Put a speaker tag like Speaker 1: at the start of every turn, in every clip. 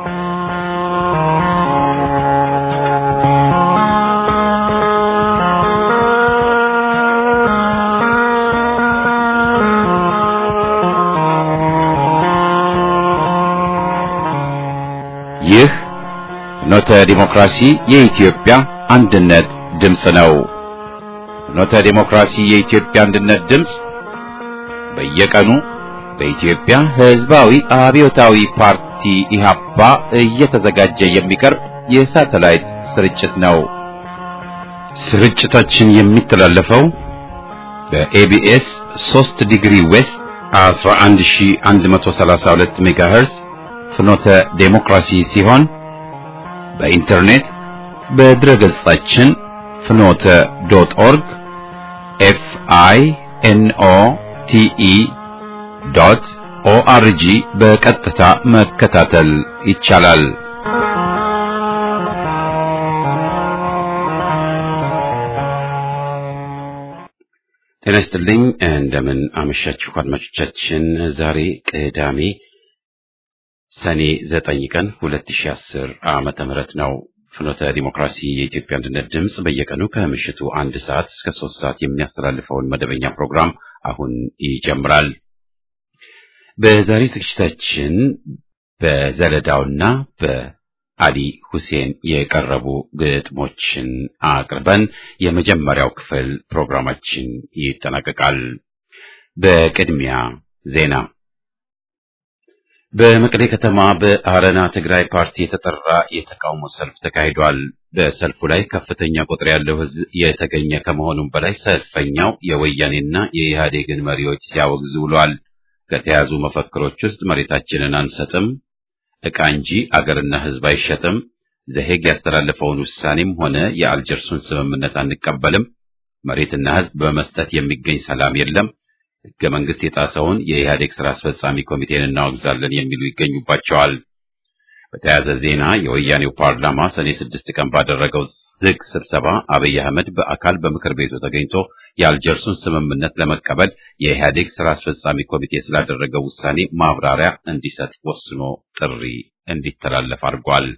Speaker 1: ይህ ፍኖተ ዲሞክራሲ የኢትዮጵያ አንድነት ድምፅ ነው። ፍኖተ ዲሞክራሲ የኢትዮጵያ አንድነት ድምፅ በየቀኑ በኢትዮጵያ ሕዝባዊ አብዮታዊ ፓርቲ ኢህአፓ እየተዘጋጀ የሚቀርብ የሳተላይት ስርጭት ነው። ስርጭታችን የሚተላለፈው በኤቢኤስ 3 ዲግሪ ዌስት 11132 ሜጋሄርዝ ፍኖተ ዴሞክራሲ ሲሆን በኢንተርኔት በድረ ገጻችን ፍኖተ ዶት ኦርግ ኤፍ አይ ኤን ኦ ቲ ኢ ዶት ኦአርጂ በቀጥታ መከታተል ይቻላል። ጤና ይስጥልኝ። እንደምን አመሻችሁ አድማጮቻችን። ዛሬ ቅዳሜ ሰኔ ዘጠኝ ቀን 2010 ዓመተ ምህረት ነው። ፍኖተ ዲሞክራሲ የኢትዮጵያ አንድነት ድምፅ በየቀኑ ከምሽቱ አንድ ሰዓት እስከ ሶስት ሰዓት የሚያስተላልፈውን መደበኛ ፕሮግራም አሁን ይጀምራል። በዛሬ ዝግጅታችን በዘለዳውና በአሊ ሁሴን የቀረቡ ግጥሞችን አቅርበን የመጀመሪያው ክፍል ፕሮግራማችን ይጠናቀቃል። በቅድሚያ ዜና በመቀሌ ከተማ በአረና ትግራይ ፓርቲ የተጠራ የተቃውሞ ሰልፍ ተካሂዷል። በሰልፉ ላይ ከፍተኛ ቁጥር ያለው ሕዝብ የተገኘ ከመሆኑም በላይ ሰልፈኛው የወያኔና የኢህአዴግን መሪዎች ሲያወግዝ ውሏል። ከተያዙ መፈክሮች ውስጥ መሬታችንን አንሰጥም፣ ዕቃ እንጂ አገርና ሕዝብ አይሸጥም፣ ዘሄግ ያስተላለፈውን ውሳኔም ሆነ የአልጀርሱን ስምምነት አንቀበልም፣ መሬትና ሕዝብ በመስጠት የሚገኝ ሰላም የለም ሕገ መንግስት የጣሰውን የኢህአዴግ ስራ አስፈጻሚ ኮሚቴን እናወግዛለን የሚሉ ይገኙባቸዋል። በተያያዘ ዜና የወያኔው ፓርላማ ሰኔ ስድስት ቀን ባደረገው ዝግ ስብሰባ አብይ አህመድ በአካል በምክር ቤቱ ተገኝቶ የአልጀርሱን ስምምነት ለመቀበል የኢህአዴግ ስራ አስፈጻሚ ኮሚቴ ስላደረገው ውሳኔ ማብራሪያ እንዲሰጥ ወስኖ ጥሪ እንዲተላለፍ አድርጓል።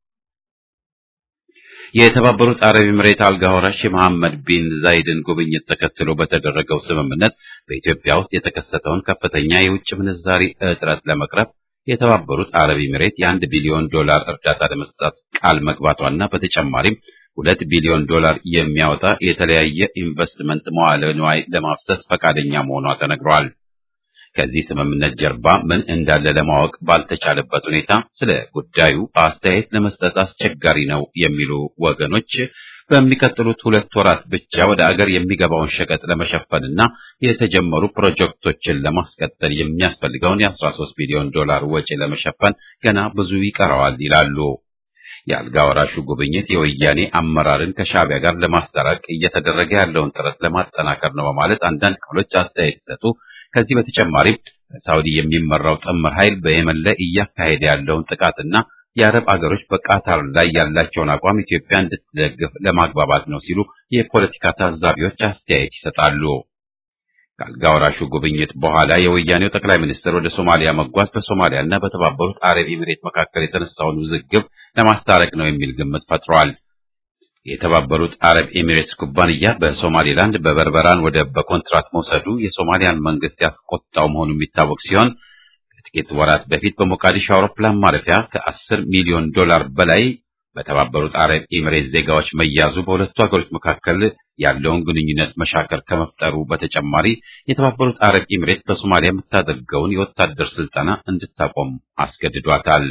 Speaker 1: የተባበሩት አረብ ኤምሬት አልጋ ወራሽ የመሐመድ ቢን ዛይድን ጉብኝት ተከትሎ በተደረገው ስምምነት በኢትዮጵያ ውስጥ የተከሰተውን ከፍተኛ የውጭ ምንዛሪ እጥረት ለመቅረፍ የተባበሩት አረብ ኤምሬት የአንድ ቢሊዮን ዶላር እርዳታ ለመስጠት ቃል መግባቷና በተጨማሪም ሁለት ቢሊዮን ዶላር የሚያወጣ የተለያየ ኢንቨስትመንት መዋለ ንዋይ ለማፍሰስ ፈቃደኛ መሆኗ ተነግሯል። ከዚህ ስምምነት ጀርባ ምን እንዳለ ለማወቅ ባልተቻለበት ሁኔታ ስለ ጉዳዩ አስተያየት ለመስጠት አስቸጋሪ ነው የሚሉ ወገኖች በሚቀጥሉት ሁለት ወራት ብቻ ወደ አገር የሚገባውን ሸቀጥ ለመሸፈንና የተጀመሩ ፕሮጀክቶችን ለማስቀጠል የሚያስፈልገውን የ13 ቢሊዮን ዶላር ወጪ ለመሸፈን ገና ብዙ ይቀረዋል ይላሉ። የአልጋ ወራሹ ጉብኝት የወያኔ አመራርን ከሻዕቢያ ጋር ለማስታረቅ እየተደረገ ያለውን ጥረት ለማጠናከር ነው በማለት አንዳንድ ክፍሎች አስተያየት ሲሰጡ ከዚህ በተጨማሪም በሳውዲ የሚመራው ጥምር ኃይል በየመን ላይ እያካሄደ ያለውን ጥቃትና የአረብ አገሮች በቃታር ላይ ያላቸውን አቋም ኢትዮጵያ እንድትደግፍ ለማግባባት ነው ሲሉ የፖለቲካ ታዛቢዎች አስተያየት ይሰጣሉ። ከአልጋ ወራሹ ጉብኝት በኋላ የወያኔው ጠቅላይ ሚኒስትር ወደ ሶማሊያ መጓዝ በሶማሊያና በተባበሩት አረብ ኤሚሬት መካከል የተነሳውን ውዝግብ ለማስታረቅ ነው የሚል ግምት ፈጥሯል። የተባበሩት አረብ ኤሚሬትስ ኩባንያ በሶማሌላንድ በበርበራን ወደብ በኮንትራት መውሰዱ የሶማሊያን መንግስት ያስቆጣው መሆኑ የሚታወቅ ሲሆን ከጥቂት ወራት በፊት በሞቃዲሾ አውሮፕላን ማረፊያ ከአስር ሚሊዮን ዶላር በላይ በተባበሩት አረብ ኤሚሬት ዜጋዎች መያዙ በሁለቱ ሀገሮች መካከል ያለውን ግንኙነት መሻከር ከመፍጠሩ በተጨማሪ የተባበሩት አረብ ኤሚሬት በሶማሊያ የምታደርገውን የወታደር ስልጠና እንድታቆም አስገድዷታል።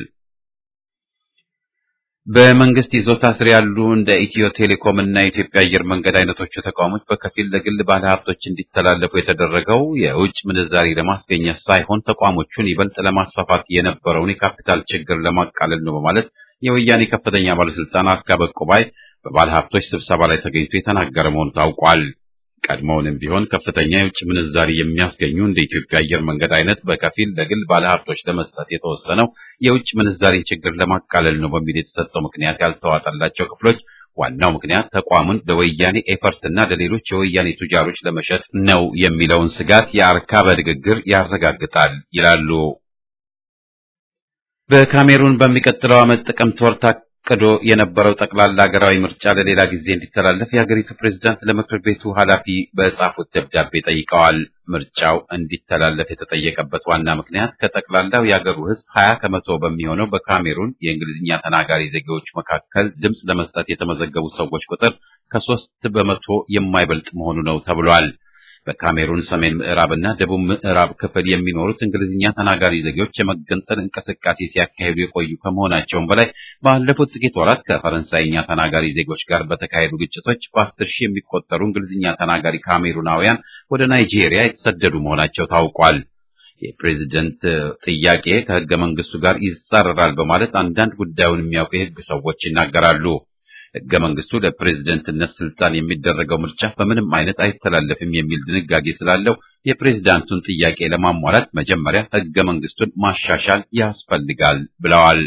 Speaker 1: በመንግስት ይዞታ ስር ያሉ እንደ ኢትዮ ቴሌኮም እና የኢትዮጵያ አየር መንገድ አይነቶቹ ተቋሞች በከፊል ለግል ባለሀብቶች እንዲተላለፉ የተደረገው የውጭ ምንዛሪ ለማስገኘት ሳይሆን ተቋሞቹን ይበልጥ ለማስፋፋት የነበረውን የካፒታል ችግር ለማቃለል ነው በማለት የወያኔ ከፍተኛ ባለስልጣን አርካበ ቁባይ በባለሀብቶች ስብሰባ ላይ ተገኝቶ የተናገረ መሆኑ ታውቋል። ቀድሞውንም ቢሆን ከፍተኛ የውጭ ምንዛሪ የሚያስገኙ እንደ ኢትዮጵያ አየር መንገድ አይነት በከፊል ለግል ባለሀብቶች ለመስጠት የተወሰነው የውጭ ምንዛሪን ችግር ለማቃለል ነው በሚል የተሰጠው ምክንያት ያልተዋጠላቸው ክፍሎች ዋናው ምክንያት ተቋሙን ለወያኔ ኤፈርትና ለሌሎች የወያኔ ቱጃሮች ለመሸጥ ነው የሚለውን ስጋት የአርካበ ንግግር ያረጋግጣል ይላሉ። በካሜሩን በሚቀጥለው ዓመት ጥቅምት ወር ታቅዶ የነበረው ጠቅላላ ሀገራዊ ምርጫ ለሌላ ጊዜ እንዲተላለፍ የሀገሪቱ ፕሬዝዳንት ለምክር ቤቱ ኃላፊ በጻፉት ደብዳቤ ጠይቀዋል። ምርጫው እንዲተላለፍ የተጠየቀበት ዋና ምክንያት ከጠቅላላው የሀገሩ ሕዝብ ሀያ ከመቶ በሚሆነው በካሜሩን የእንግሊዝኛ ተናጋሪ ዜጋዎች መካከል ድምፅ ለመስጠት የተመዘገቡ ሰዎች ቁጥር ከሶስት በመቶ የማይበልጥ መሆኑ ነው ተብሏል። በካሜሩን ሰሜን ምዕራብና ደቡብ ምዕራብ ክፍል የሚኖሩት እንግሊዝኛ ተናጋሪ ዜጎች የመገንጠል እንቅስቃሴ ሲያካሂዱ የቆዩ ከመሆናቸውም በላይ ባለፉት ጥቂት ወራት ከፈረንሳይኛ ተናጋሪ ዜጎች ጋር በተካሄዱ ግጭቶች በአስር ሺህ የሚቆጠሩ እንግሊዝኛ ተናጋሪ ካሜሩናውያን ወደ ናይጄሪያ የተሰደዱ መሆናቸው ታውቋል። የፕሬዝደንት ጥያቄ ከህገ መንግስቱ ጋር ይጻረራል በማለት አንዳንድ ጉዳዩን የሚያውቁ የህግ ሰዎች ይናገራሉ። ህገ መንግስቱ ለፕሬዝደንትነት ስልጣን የሚደረገው ምርጫ በምንም አይነት አይተላለፍም የሚል ድንጋጌ ስላለው የፕሬዝዳንቱን ጥያቄ ለማሟላት መጀመሪያ ህገ መንግስቱን ማሻሻል ያስፈልጋል ብለዋል።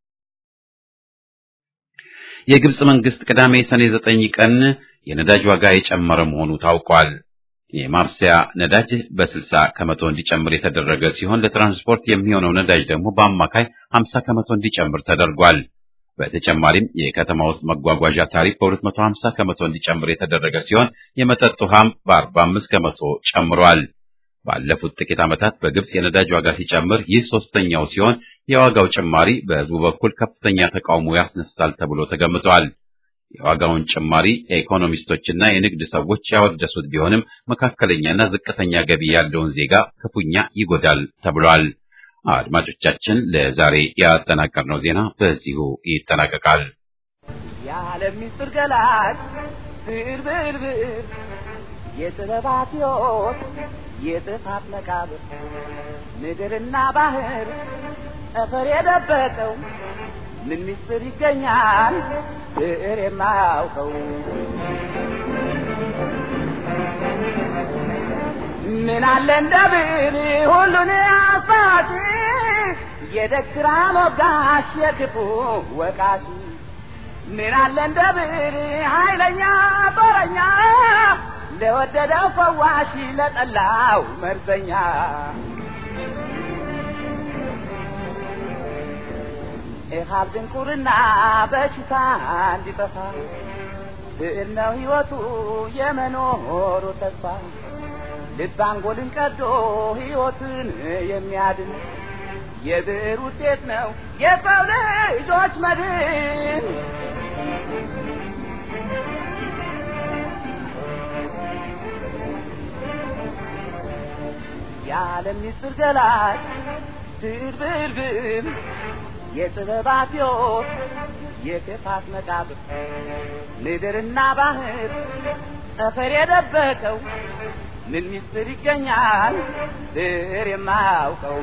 Speaker 1: የግብጽ መንግስት ቅዳሜ ሰኔ ዘጠኝ ቀን የነዳጅ ዋጋ የጨመረ መሆኑ ታውቋል። የማብሰያ ነዳጅ በ60 ከመቶ እንዲጨምር የተደረገ ሲሆን ለትራንስፖርት የሚሆነው ነዳጅ ደግሞ በአማካይ 50 ከመቶ እንዲጨምር ተደርጓል። በተጨማሪም የከተማ ውስጥ መጓጓዣ ታሪፍ በ250 ከመቶ እንዲጨምር የተደረገ ሲሆን የመጠጥ ውሃም በ45 ከመቶ ጨምሯል። ባለፉት ጥቂት ዓመታት በግብጽ የነዳጅ ዋጋ ሲጨምር ይህ ሶስተኛው ሲሆን የዋጋው ጭማሪ በህዝቡ በኩል ከፍተኛ ተቃውሞ ያስነሳል ተብሎ ተገምቷል። የዋጋውን ጭማሪ ኢኮኖሚስቶችና የንግድ ሰዎች ያወደሱት ቢሆንም መካከለኛና ዝቅተኛ ገቢ ያለውን ዜጋ ክፉኛ ይጎዳል ተብሏል። አድማጮቻችን ለዛሬ ያጠናቀርነው ዜና በዚሁ ይጠናቀቃል።
Speaker 2: የዓለም ምስጢር ገላጭ ብዕር ብዕር ብዕር የጥበባት ሕይወት የጥፋት መቃብር ምድርና ባህር ጠፈር የደበቀው ምን ምስጢር ይገኛል ብዕር የማያውቀው ምን አለ እንደ ብዕር ሁሉን አሳቂ የደግራ ሞጋሽ የክፉ ወቃሽ ምን አለ እንደ ብዕር ኃይለኛ ጦረኛ ለወደደው ፈዋሽ ለጠላው መርዘኛ ኢሃብ ድንቁርና በሽታ እንዲጠፋ ብዕር ነው ሕይወቱ የመኖሩ ተስፋ ልብ አንጎልን ቀዶ ሕይወትን የሚያድን የብዕር ውጤት ነው የሰው ልጆች መድን። የዓለም ምስጢር ገላጭ ብዕር ብዕር ብዕር የጥበባት ሕይወት የክፋት መቃብር ምድርና ባህር ጠፈር የደበቀው ምን ምስጢር ይገኛል ብዕር የማያውቀው?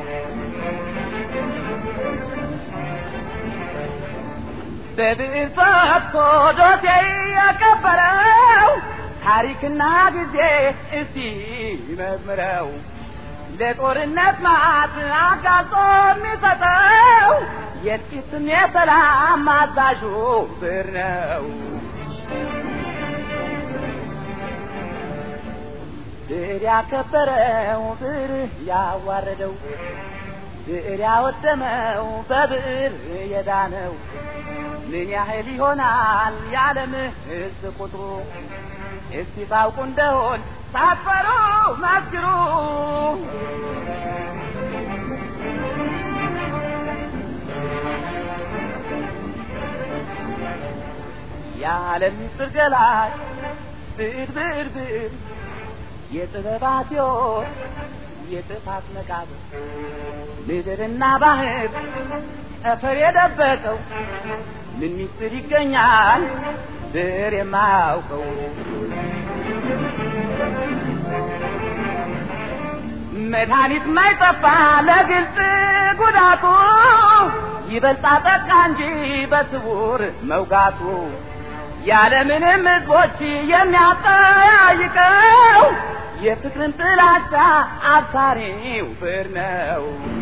Speaker 2: በብዕር ፈትቶ ዶሴ ያከበረው ታሪክና ጊዜ እስቲ መዝምረው ለጦርነት ማት አጋጾ የሚሰጠው የጥቂትም የሰላም አዛዡ ብዕር ነው። ብዕር ያከበረው ብዕር ያዋረደው ብዕር ያወደመው በብዕር የዳነው ምን ያህል ይሆናል የዓለም ሕዝብ ቁጥሩ? እስቲ ታውቁ እንደሆን ሳትፈሩ መስክሩ። የዓለም ምስጢር ገላጭ ብዕር ብዕር ብዕር የጥበባት ሕይወት የጥፋት መቃብር ምድርና ባህር ጠፈር የደበቀው ምን ምስጢር ይገኛል ብዕር የማያውቀው? መድኃኒት ማይጠፋ ለግልጽ ጉዳቱ ይበልጣ ጠቃ እንጂ በስውር መውጋቱ ያለምንም ሕዝቦች የሚያጠያይቀው የፍቅርን ጥላቻ አብሳሪው ብዕር ነው።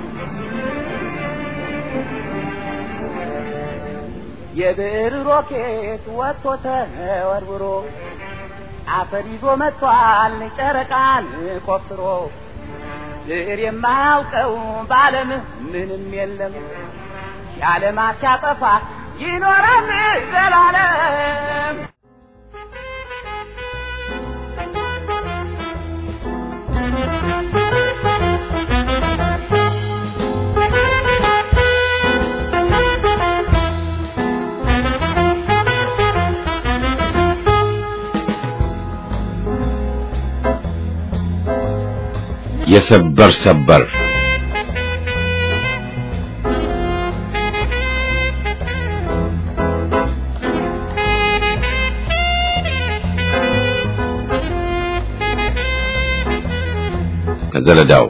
Speaker 2: የብዕር ሮኬት ወጥቶ ተወርውሮ አፈር ይዞ መጥቷል ጨረቃን ቆፍሮ ብዕር የማያውቀው በዓለም ምንም የለም። የዓለማት ሲያጠፋ ይኖራል ዘላለም።
Speaker 1: የሰበር ሰበር ከዘለዳው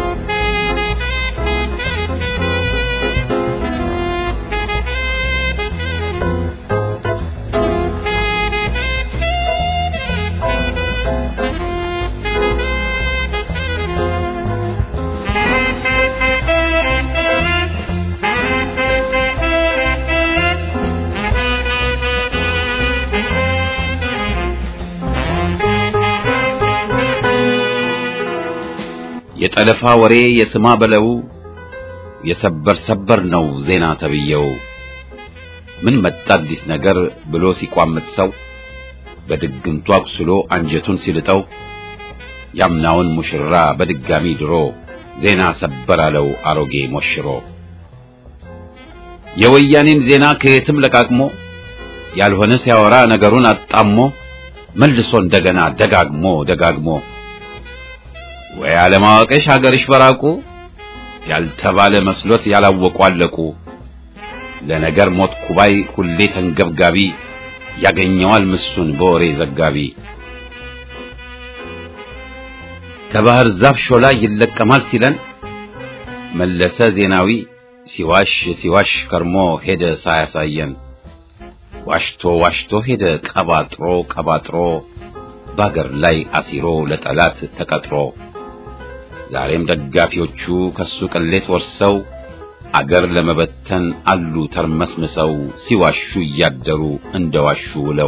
Speaker 1: የጠለፋ ወሬ የስማ በለው የሰበር ሰበር ነው ዜና ተብየው ምን መጣ አዲስ ነገር ብሎ ሲቋምጥ ሰው በድግምቱ አቁስሎ አንጀቱን ሲልጠው ያምናውን ሙሽራ በድጋሚ ድሮ ዜና ሰበር አለው አሮጌ ሞሽሮ የወያኔን ዜና ከየትም ለቃቅሞ ያልሆነ ሲያወራ ነገሩን አጣሞ መልሶ እንደገና ደጋግሞ ደጋግሞ ወይ አለማወቅሽ ሀገርሽ በራቁ ያልተባለ መስሎት ያላወቁ አለቁ ለነገር ሞት ኩባይ ሁሌ ተንገብጋቢ ያገኘዋል ምሱን በወሬ ዘጋቢ ከባህር ዛፍ ሾላ ይለቀማል ሲለን መለሰ ዜናዊ ሲዋሽ ሲዋሽ ከርሞ ሄደ ሳያሳየን ዋሽቶ ዋሽቶ ሄደ ቀባጥሮ ቀባጥሮ በአገር ላይ አሲሮ ለጠላት ተቀጥሮ ዛሬም ደጋፊዎቹ ከሱ ቅሌት ወርሰው አገር ለመበተን አሉ ተርመስምሰው ሲዋሹ እያደሩ እንደዋሹ ውለው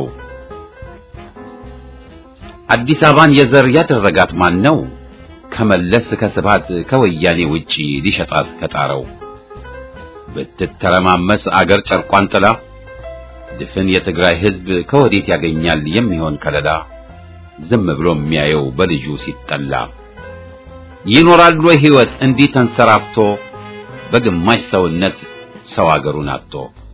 Speaker 1: አዲስ አበባን የዘር ያደረጋት ማን ነው? ከመለስ ከስብሃት ከወያኔ ውጪ ሊሸጣት ከጣረው ብትተረማመስ አገር ጨርቋን ጥላ ድፍን የትግራይ ሕዝብ ከወዴት ያገኛል የሚሆን ከለላ ዝም ብሎ የሚያየው በልጁ ሲጠላ ይኖራል ወይ ሕይወት እንዲህ ተንሰራፍቶ በግማሽ ሰውነት ሰው አገሩን አጥቶ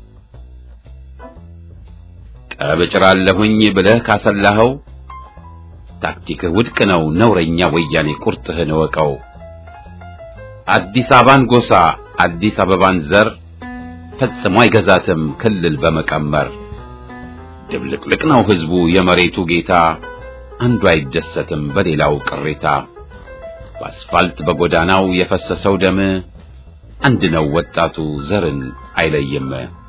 Speaker 1: ቀብጭራለሁኝ ብለህ ካሰላኸው ታክቲክህ ውድቅ ነው ነውረኛ ወያኔ ቁርጥህን እወቀው አዲስ አበባን ጎሳ አዲስ አበባን ዘር ፈጽሞ አይገዛትም ክልል በመቀመር ድብልቅልቅ ነው ሕዝቡ የመሬቱ ጌታ አንዱ አይደሰትም በሌላው ቅሬታ በአስፋልት በጎዳናው የፈሰሰው ደም አንድ ነው ወጣቱ ዘርን አይለይም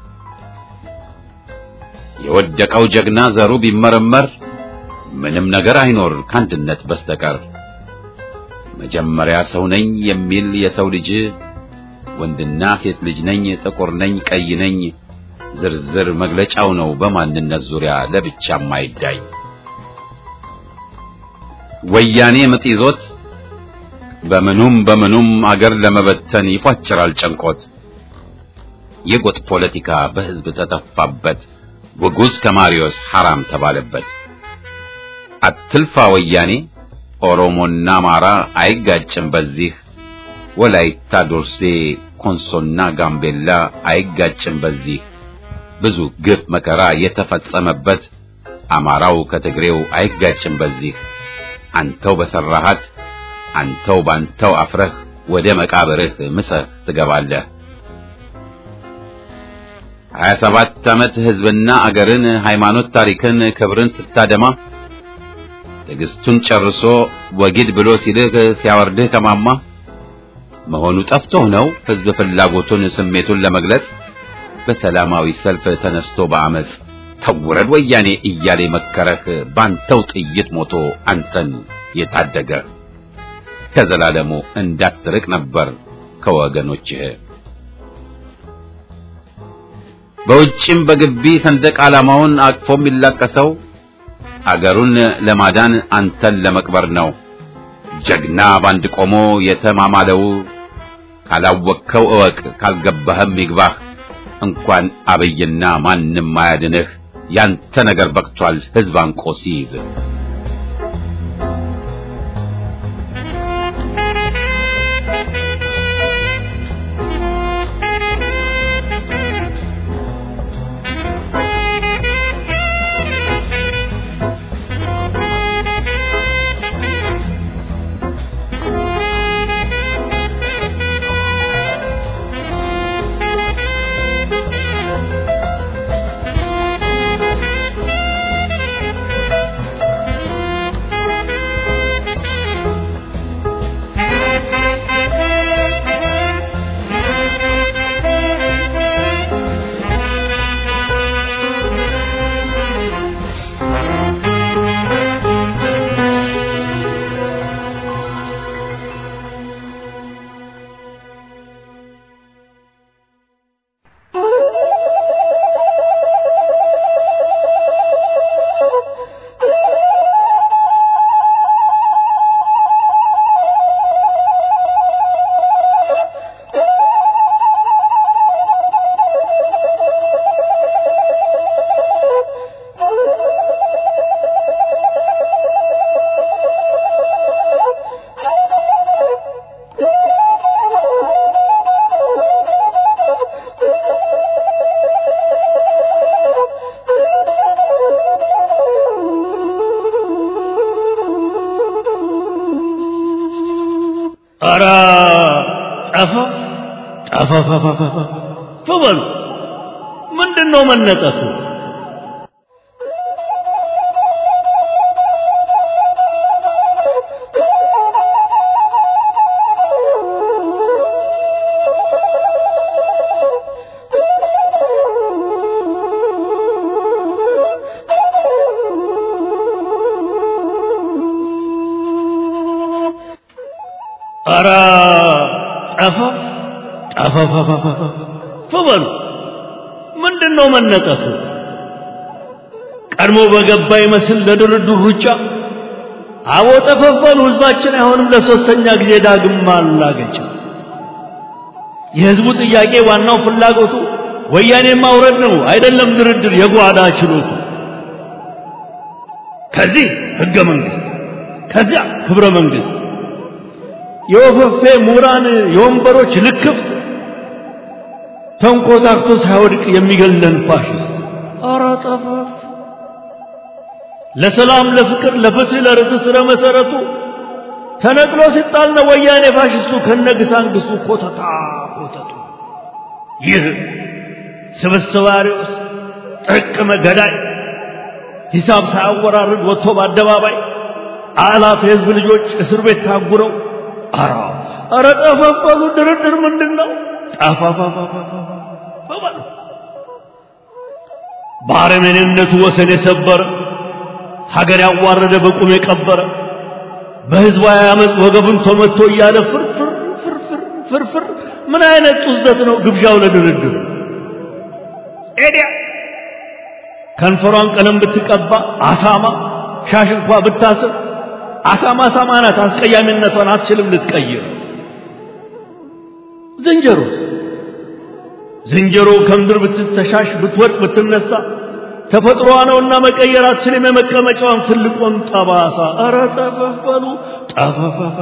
Speaker 1: የወደቀው ጀግና ዘሩ ቢመረመር ምንም ነገር አይኖር ከአንድነት በስተቀር መጀመሪያ ሰው ነኝ የሚል የሰው ልጅ ወንድና ሴት ልጅ ነኝ ጥቁር ነኝ ቀይ ነኝ ዝርዝር መግለጫው ነው በማንነት ዙሪያ ለብቻ ማይዳኝ ወያኔ ምጥ ይዞት በምኑም በምኑም አገር ለመበተን ይፏጭራል ጨንቆት የጎጥ ፖለቲካ በሕዝብ ተተፋበት ውጉዝ ከማሪዮስ ሐራም ተባለበት አትልፋ ወያኔ ኦሮሞና አማራ አይጋጭም በዚህ ወላይታ ዶርሴ ኮንሶና ጋምቤላ አይጋጭም በዚህ ብዙ ግፍ መከራ የተፈጸመበት አማራው ከትግሬው አይጋጭም በዚህ አንተው በሰራሃት አንተው ባንተው አፍረህ ወደ መቃብርህ ምሰህ ትገባለህ። ሀያ ሰባት ዓመት ሕዝብና አገርን ሃይማኖት ታሪክን ክብርን ስታደማ ትዕግስቱን ጨርሶ ወጊድ ብሎ ሲልህ ሲያወርድህ ከማማ መሆኑ ጠፍቶህ ነው ሕዝብ ፍላጎቱን ስሜቱን ለመግለጽ በሰላማዊ ሰልፍ ተነስቶ በአመፅ ተውረድ ወያኔ እያለ መከረህ ባንተው ጥይት ሞቶ አንተን የታደገህ ከዘላለሙ እንዳትርቅ ነበር ከወገኖችህ በውጭም በግቢ ሰንደቅ ዓላማውን አቅፎ የሚላቀሰው አገሩን ለማዳን አንተን ለመቅበር ነው። ጀግና ባንድ ቆሞ የተማማለው ካላወቅከው እወቅ፣ ካልገባህም ይግባህ። እንኳን አብይና ማንም አያድንህ። ያንተ ነገር በቅቷል ሕዝብ አንቆ ሲይዝ
Speaker 3: ኧረ ጠፋ ጠፋፋፋፋፋ በሉ ምንድን ነው መነጠፉ? ኧረ ጠፋ ጠፋፋፋፋ በሉ ምንድን ነው መነጠፉ? ቀድሞ በገባ ይመስል ለድርድር ሩጫ አቦ ጠፈፈሉ ህዝባችን አይሆንም ለሶስተኛ ጊዜ ዳግም ማላገጫ የህዝቡ ጥያቄ ዋናው ፍላጎቱ ወያኔ ማውረድ ነው አይደለም ድርድር የጓዳ ችሎቱ ከዚህ ህገ መንግስት ከዚያ ክብረ መንግስት የወፈፌ ምሁራን የወንበሮች ልክፍት ተንኮታክቶ ሳይወድቅ የሚገለን ፋሽስት ኧረ ጠፋፍ ለሰላም ለፍቅር ለፍትህ ለርትዕ ስረ መሰረቱ ተነቅሎ ሲጣል ነው ወያኔ ፋሽስቱ ከነግሳንግሱ ኮተታ ኮተቱ ይህ ስብስብ አሪዎስ ጥርቅመ ገዳይ ሂሳብ ሳያወራርድ ወጥቶ በአደባባይ አላፍ የህዝብ ልጆች እስር ቤት ታጉረው አራ አረ ጠፋፋሉ ድርድር ምንድን ነው ጠፋፋፋፋፋ በአረመኔነቱ ወሰን የሰበረ ሀገር ያዋረደ በቁም የቀበረ በህዝባዊ አመፅ ወገቡን ተመቶ እያለ ፍርፍር ፍርፍር ፍርፍር ምን አይነት ጡዘት ነው ግብዣው ለድርድር ኤዲያ ከንፈሯን ቀለም ብትቀባ አሳማ ሻሽ እንኳ ብታስር አሳማ አሳማ ናት አስቀያሚነቷን አትችልም ልትቀይር ዝንጀሮ ዝንጀሮ ከምድር ብትተሻሽ ብትወድቅ ብትነሳ ተፈጥሮዋ ነውና መቀየር አትችልም የመቀመጫዋን ትልቁን ጠባሳ ኧረ ጠፈፍ በሉ ጠፈፈፈ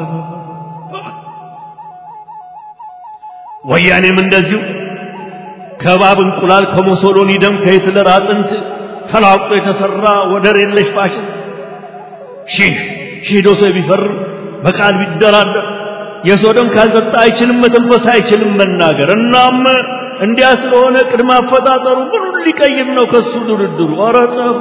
Speaker 3: ወያኔም እንደዚሁ ከባብ እንቁላል ከሞሶሎኒ ደም ከሂትለር አጥንት ተላቆ የተሰራ ወደር የለሽ ፋሽስት ሺህ ሺህ ዶሴ ቢፈርም በቃል ቢደራደር የሰው ደም ካልጠጣ አይችልም መተንፈስ አይችልም መናገር እናም እንዲያ ስለሆነ ቅድመ አፈጣጠሩ ምኑን ሊቀይር ነው ከሱ ድርድሩ ኧረ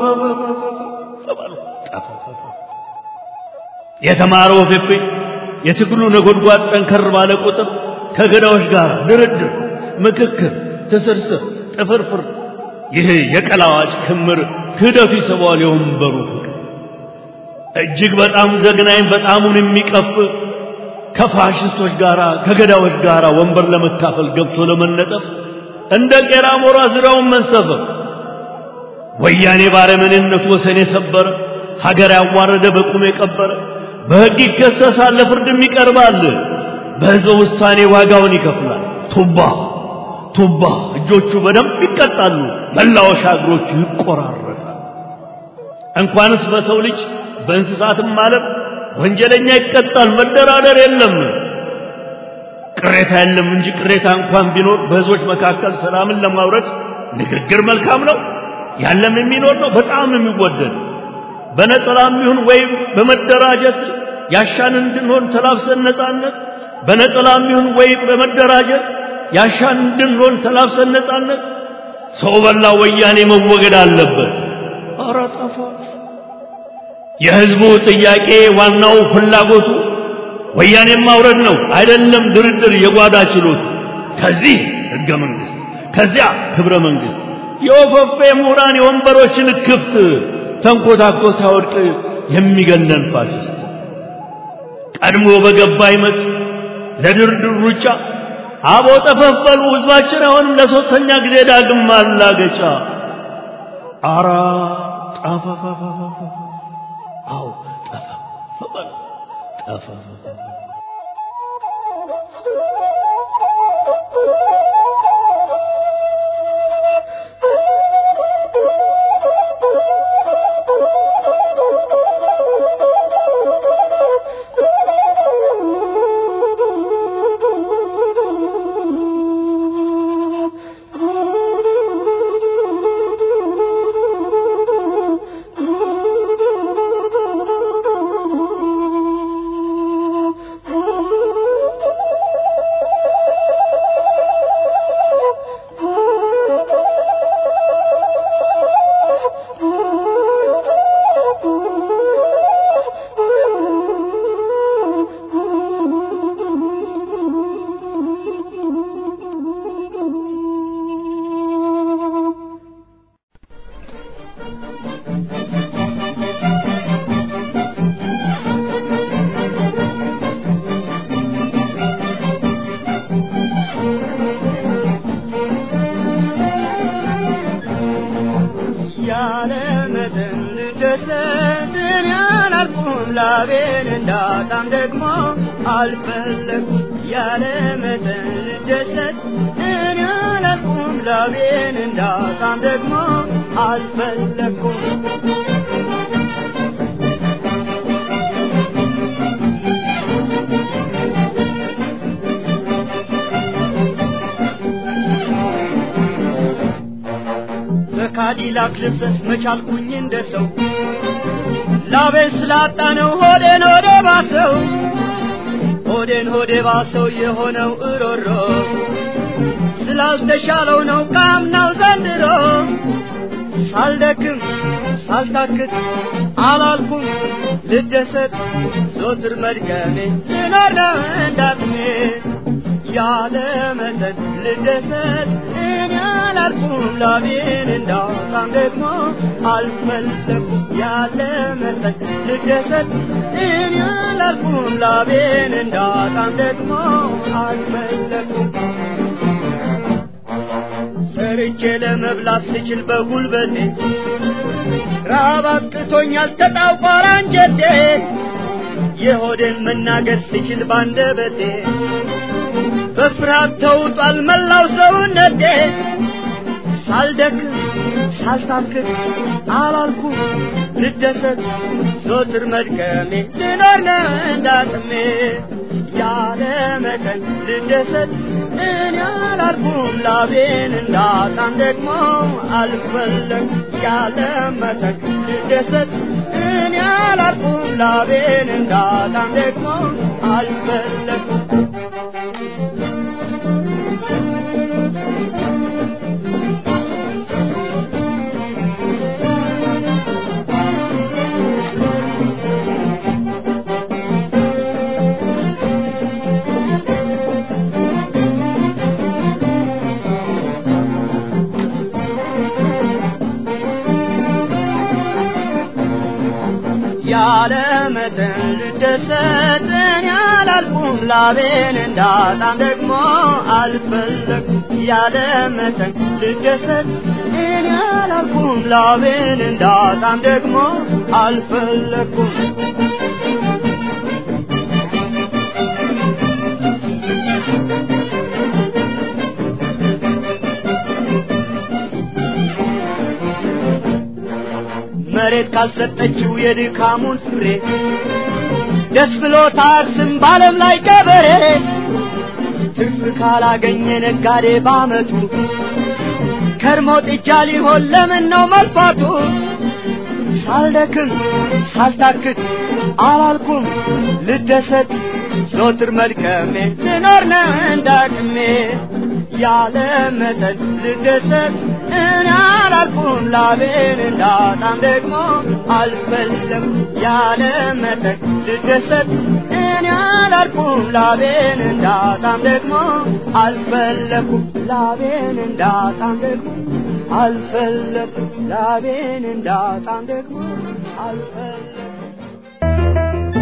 Speaker 3: የተማረው ፌፌ የትግሉ ነጎድጓድ ጠንከር ባለ ቁጥር ከገዳዎች ጋር ድርድር ምክክር ትስርስር ጥፍርፍር ይህ የቀላዋጭ ክምር ክህደቱ ይስበዋል የወንበሩ ፍቅር እጅግ በጣም ዘግናኝ በጣሙን የሚቀፍ ከፋሽስቶች ጋር ከገዳዎች ጋር ወንበር ለመካፈል ገብቶ ለመነጠፍ እንደ ቄራ ሞራ ዙሪያውን መንሰፈፍ ወያኔ ባረመኔነቱ ወሰን የሰበረ ሀገር ያዋረደ በቁም የቀበረ በሕግ ይከሰሳል ለፍርድም ይቀርባል በሕዝበ ውሳኔ ዋጋውን ይከፍላል ቱባ ቱባ እጆቹ በደንብ ይቀጣሉ፣ መላወሻ እግሮቹ ይቆራረጣል። እንኳንስ በሰው ልጅ በእንስሳትም ዓለም ወንጀለኛ ይቀጣል። መደራደር የለም። ቅሬታ የለም እንጂ ቅሬታ እንኳን ቢኖር በህዝቦች መካከል ሰላምን ለማውረድ ንግግር መልካም ነው። ያለም የሚኖር ነው፣ በጣም የሚወደድ በነጠላም ይሁን ወይም በመደራጀት ያሻን እንድንሆን ተላብሰን ነጻነት በነጠላም ይሁን ወይም በመደራጀት ያሻን እንድንሆን ተላብሰን ነጻነት ሰው በላ ወያኔ መወገድ አለበት። ኧረ ጠፋ። የህዝቡ ጥያቄ ዋናው ፍላጎቱ ወያኔን ማውረድ ነው አይደለም ድርድር የጓዳ ችሎቱ ከዚህ ህገ መንግስት ከዚያ ክብረ መንግስት የወፈፌ ምሁራን የወንበሮችን ክፍት ተንኮታኮ ሳይወድቅ የሚገለን ፋሽስት ቀድሞ በገባ ይመስል ለድርድር ሩጫ አቦ ጠፈፈሉ ህዝባችን አሁንም ለሶስተኛ ጊዜ ዳግም ማላገጫ አራ ጠፈፈፈፈ አው ጠፈፈፈ ጠፈፈፈ
Speaker 2: ላቤን እንዳጣም ደግሞ አልፈለኩም ያለ መጠን ልደሰት እኔ አላልኩም ላቤን እንዳጣም ደግሞ አልፈለኩም በካዲላክ ልብሰት መቻልኩኝ እንደ ሰው ላቤን ስላጣ ነው ሆዴን ሆዴ ባሰው ሆዴን ሆዴ ባሰው የሆነው እሮሮ ስላልተሻለው ነው ካምናው ዘንድሮ ሳልደክም ሳልታክት አላልኩም ልደሰት ዞትር መድገሜ ልኖር ነው እንዳቅሜ ያለ መጠን ልደሰት እኔ አላልኩም ላቤን እንዳውጣም ደግሞ አልፈለኩም ያለ መጠን ልደሰት እኔ አላልኩም ላቤን እንዳውጣም ደግሞ አልፈለኩም ሰርቼ ለመብላት ስችል በጉልበቴ ራብ አጥቅቶኛል ተጣቋራ አንጀቴ የሆዴን መናገር ስችል ባንደበቴ በፍርሃት ተውጧል መላው ሰውነቴ ሳልደክም ሳልታክት አላልኩም ልደሰት ዞትር መድከሜ ልኖር ነው እንዳቅሜ ያለ መጠን ልደሰት እኔ አላልኩም ላቤን እንዳጣም ደግሞ አልፈለግ ያለ መጠን ልደሰት እኔ አላልኩም ላቤን እንዳጣም ደግሞ አልፈለግኩም ያለ መጠን ልደሰት እኔ አላልኩም ላቤን እንዳጣም ደግሞ አልፈለግኩም ያለ መጠን ልደሰት እኔ አላልኩም ላቤን እንዳጣም ደግሞ አልፈለግኩም መሬት ካልሰጠችው የድካሙን ፍሬ ደስ ብሎት አርስም በዓለም ላይ ገበሬ ትርፍ ካላገኘ ነጋዴ ባመቱ ከርሞ ጥጃ ሊሆን ለምን ነው መልፋቱ? ሳልደክም ሳልታክት አላልኩም ልደሰት ዞትር መድከሜ ስኖር ነው እንዳቅሜ ያለ መጠን ልደሰት እኔ አላልኩም ላቤን እንዳጣም ደግሞ አልፈለም ያለ መጠን ልደሰት እኔ አላልኩም ላቤን እንዳጣም ደግሞ አልፈለኩም ላቤን እንዳጣም ደግሞ አልፈለኩም ላቤን እንዳጣም ደግሞ አልፈለኩም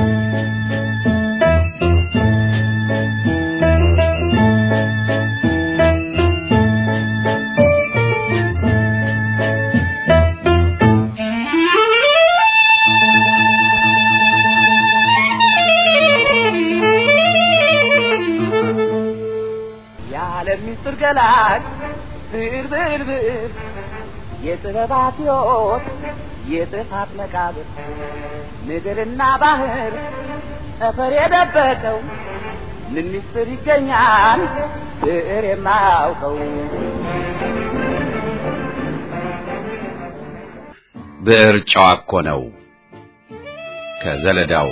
Speaker 2: የዓለም ምስጢር ገላጭ ብዕር ብዕር ብዕር የጥበባት ሕይወት የጥፋት መቃብር ምድርና ባህር ጠፈር የደበቀው ምን ምስጢር ይገኛል ብዕር የማያውቀው
Speaker 1: ብዕር ጨዋ እኮ ነው ከዘለዳው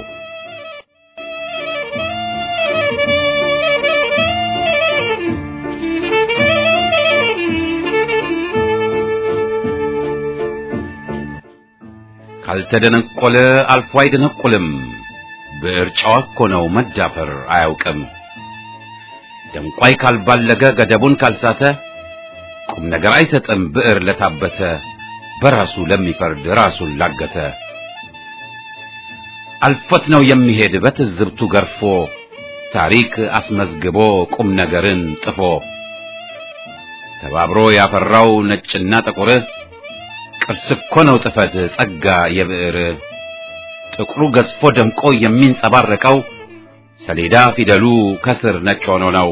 Speaker 1: ካልተደነቆለ አልፎ አይደነቁልም። ብዕር ጨዋ እኮ ነው መዳፈር አያውቅም። ደንቋይ ካልባለገ ገደቡን ካልሳተ ቁም ነገር አይሰጥም ብዕር ለታበተ በራሱ ለሚፈርድ ራሱን ላገተ አልፎት ነው የሚሄድ በትዝብቱ ገርፎ ታሪክ አስመዝግቦ ቁም ነገርን ጥፎ ተባብሮ ያፈራው ነጭና ጥቁር ቅርስ እኮ ነው ጥፈት ጸጋ የብዕር ጥቁሩ ገዝፎ ደምቆ የሚንጸባረቀው ሰሌዳ ፊደሉ ከስር ነጭ ሆኖ ነው።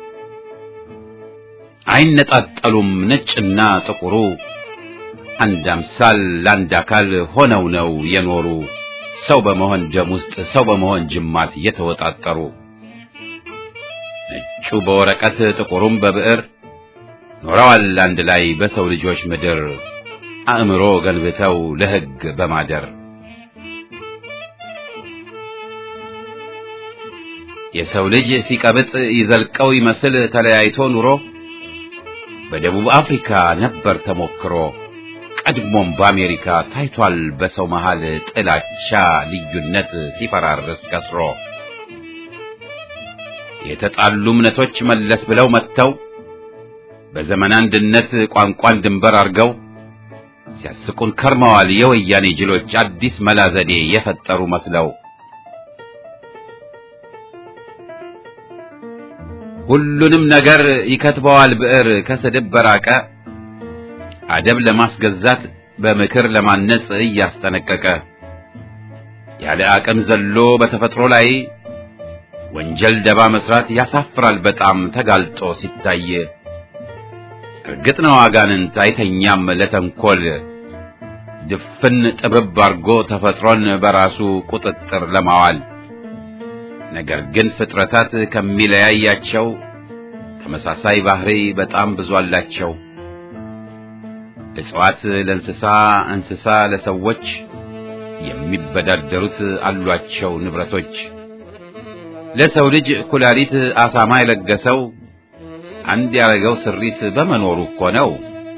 Speaker 1: አይነጣጠሉም ነጭና ጥቁሩ አንድ አምሳል ለአንድ አካል ሆነው ነው የኖሩ ሰው በመሆን ደም ውስጥ ሰው በመሆን ጅማት የተወጣጠሩ ነጩ በወረቀት ጥቁሩም በብዕር ኖረዋል አንድ ላይ በሰው ልጆች ምድር አእምሮ ገንብተው ለሕግ በማደር የሰው ልጅ ሲቀብጥ ይዘልቀው ይመስል ተለያይቶ ኑሮ በደቡብ አፍሪካ ነበር ተሞክሮ ቀድሞም በአሜሪካ ታይቷል በሰው መሃል ጥላቻ ልዩነት ሲፈራርስ ከስሮ የተጣሉ እምነቶች መለስ ብለው መጥተው በዘመን አንድነት ቋንቋን ድንበር አርገው ሲያስቁን ከርመዋል የወያኔ ጅሎች አዲስ መላ ዘዴ የፈጠሩ መስለው ሁሉንም ነገር ይከትበዋል ብዕር ከስድብ በራቀ አደብ ለማስገዛት በምክር ለማነጽ እያስጠነቀቀ ያለ አቅም ዘሎ በተፈጥሮ ላይ ወንጀል ደባ መስራት ያሳፍራል በጣም ተጋልጦ ሲታይ እርግጥ ነው አጋንንት አይተኛም ለተንኮል ድፍን ጥብብ አርጎ ተፈጥሮን በራሱ ቁጥጥር ለማዋል ነገር ግን ፍጥረታት ከሚለያያቸው ተመሳሳይ ባህሪ በጣም ብዙ አላቸው። እጽዋት ለእንስሳ፣ እንስሳ ለሰዎች የሚበዳደሩት አሏቸው ንብረቶች። ለሰው ልጅ ኩላሊት አሳማ የለገሰው አንድ ያረገው ስሪት በመኖሩ እኮ ነው።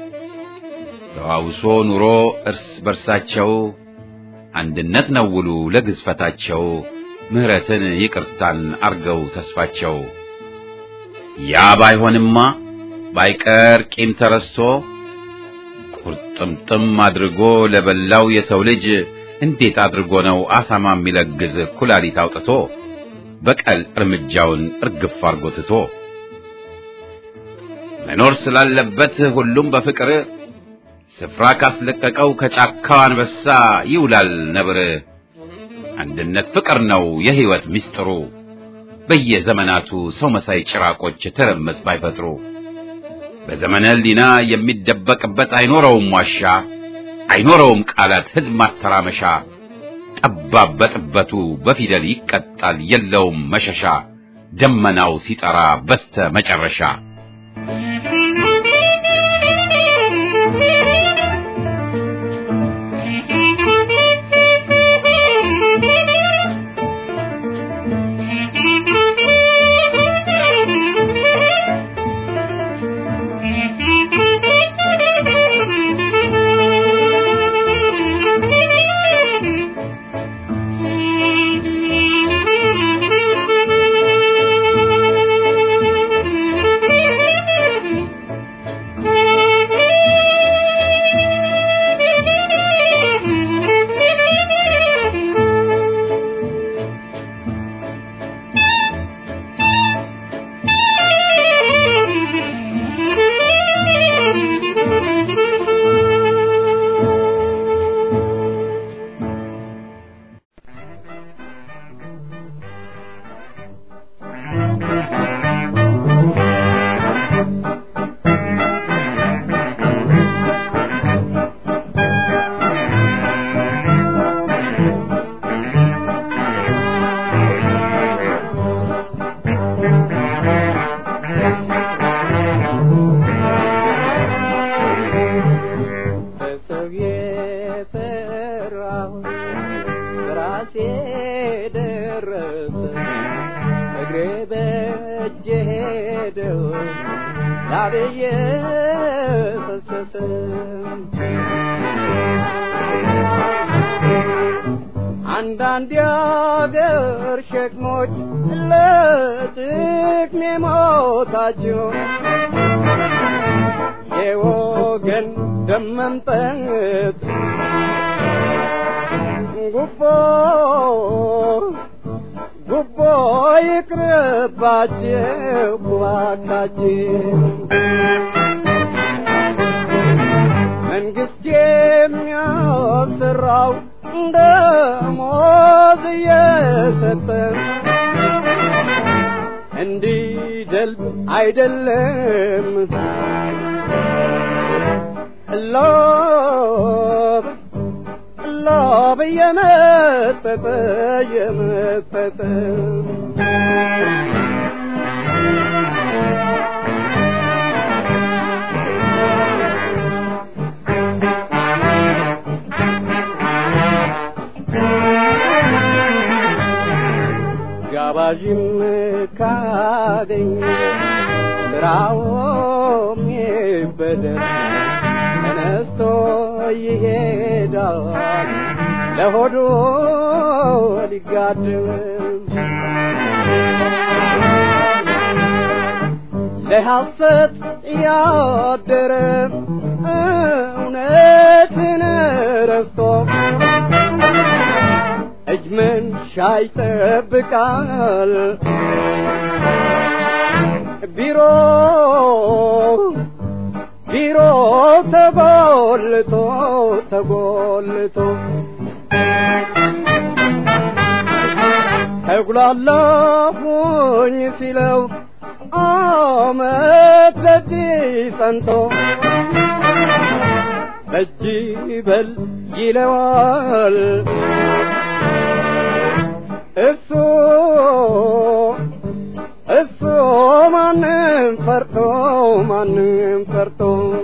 Speaker 1: ተዋውሶ ኑሮ እርስ በርሳቸው አንድነት ነው ውሉ ለግዝፈታቸው ምህረትን ይቅርታን አርገው ተስፋቸው ያ ባይሆንማ ባይቀር ቂም ተረስቶ ቁርጥምጥም አድርጎ ለበላው የሰው ልጅ እንዴት አድርጎ ነው አሳማ የሚለግዝ ኩላሊት አውጥቶ በቀል እርምጃውን እርግፍ አርጎ ትቶ መኖር ስላለበት ሁሉም በፍቅር ስፍራ ካስለቀቀው ከጫካው አንበሳ ይውላል ነብር። አንድነት ፍቅር ነው የህይወት ምስጢሩ። በየዘመናቱ ሰው መሳይ ጭራቆች ትርምስ ባይፈጥሩ በዘመነ ህሊና የሚደበቅበት አይኖረውም ዋሻ። አይኖረውም ቃላት ህዝብ ማተራመሻ ጠባብ በጥበቱ በፊደል ይቀጣል የለውም መሸሻ ደመናው ሲጠራ በስተ መጨረሻ
Speaker 2: በሰው የፈራሁ ራሴ ደረሰ እግሬ በእጄ ሄደው ላቤየ ፈሰሰ አንዳንድ የአገር ሸክሞች ለጥቅሜ ሞታቸው የወገን ደም መምጠጥ ጉቦ ጉቦ ይቅርባቸው እባካችሁ መንግስት የሚያሰራው ደሞዝ እየሰጠ እንዲደልብ አይደለም ሎብ ሎብ እየመጠጠ እየመጠጠ ጋባዥም ካገኝ ስራውም ይበደል ተነስቶ ይሄዳል ለሆዱ ሊጋድም ለሐሰት ያደረ እውነትን ረስቶ እጅ መንሻ ይጠብቃል ቢሮ ቢሮ ተጎልቶ ተጎልቶ ተጉላላሁኝ ሲለው አመት በእጅ ጸንቶ በእጅ በል ይለዋል እሱ እሱ ማንም ፈርቶ ማንም ፈርቶ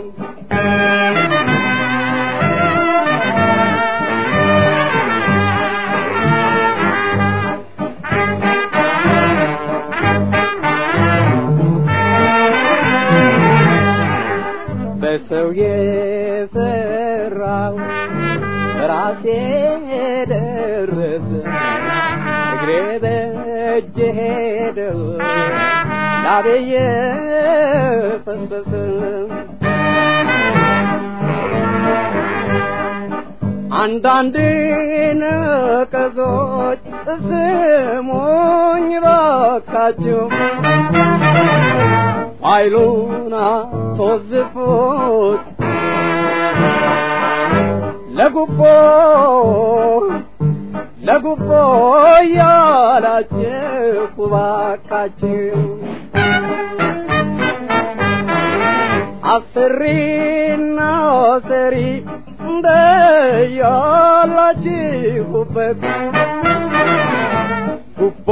Speaker 2: በሰው የሰራው ራሴ ደረሰ እግሬ በእጄ ሄደው ላቤየ ፈሰሰ አንዳንድ ነቀዞች ስሙኝ ባካችሁ ኃይሉን አስወዝፉት ለጉቦ ለጉቦ እያላችሁ ባካችሁ አስሪና ሰሪ እንደያላችሁበት ጉቦ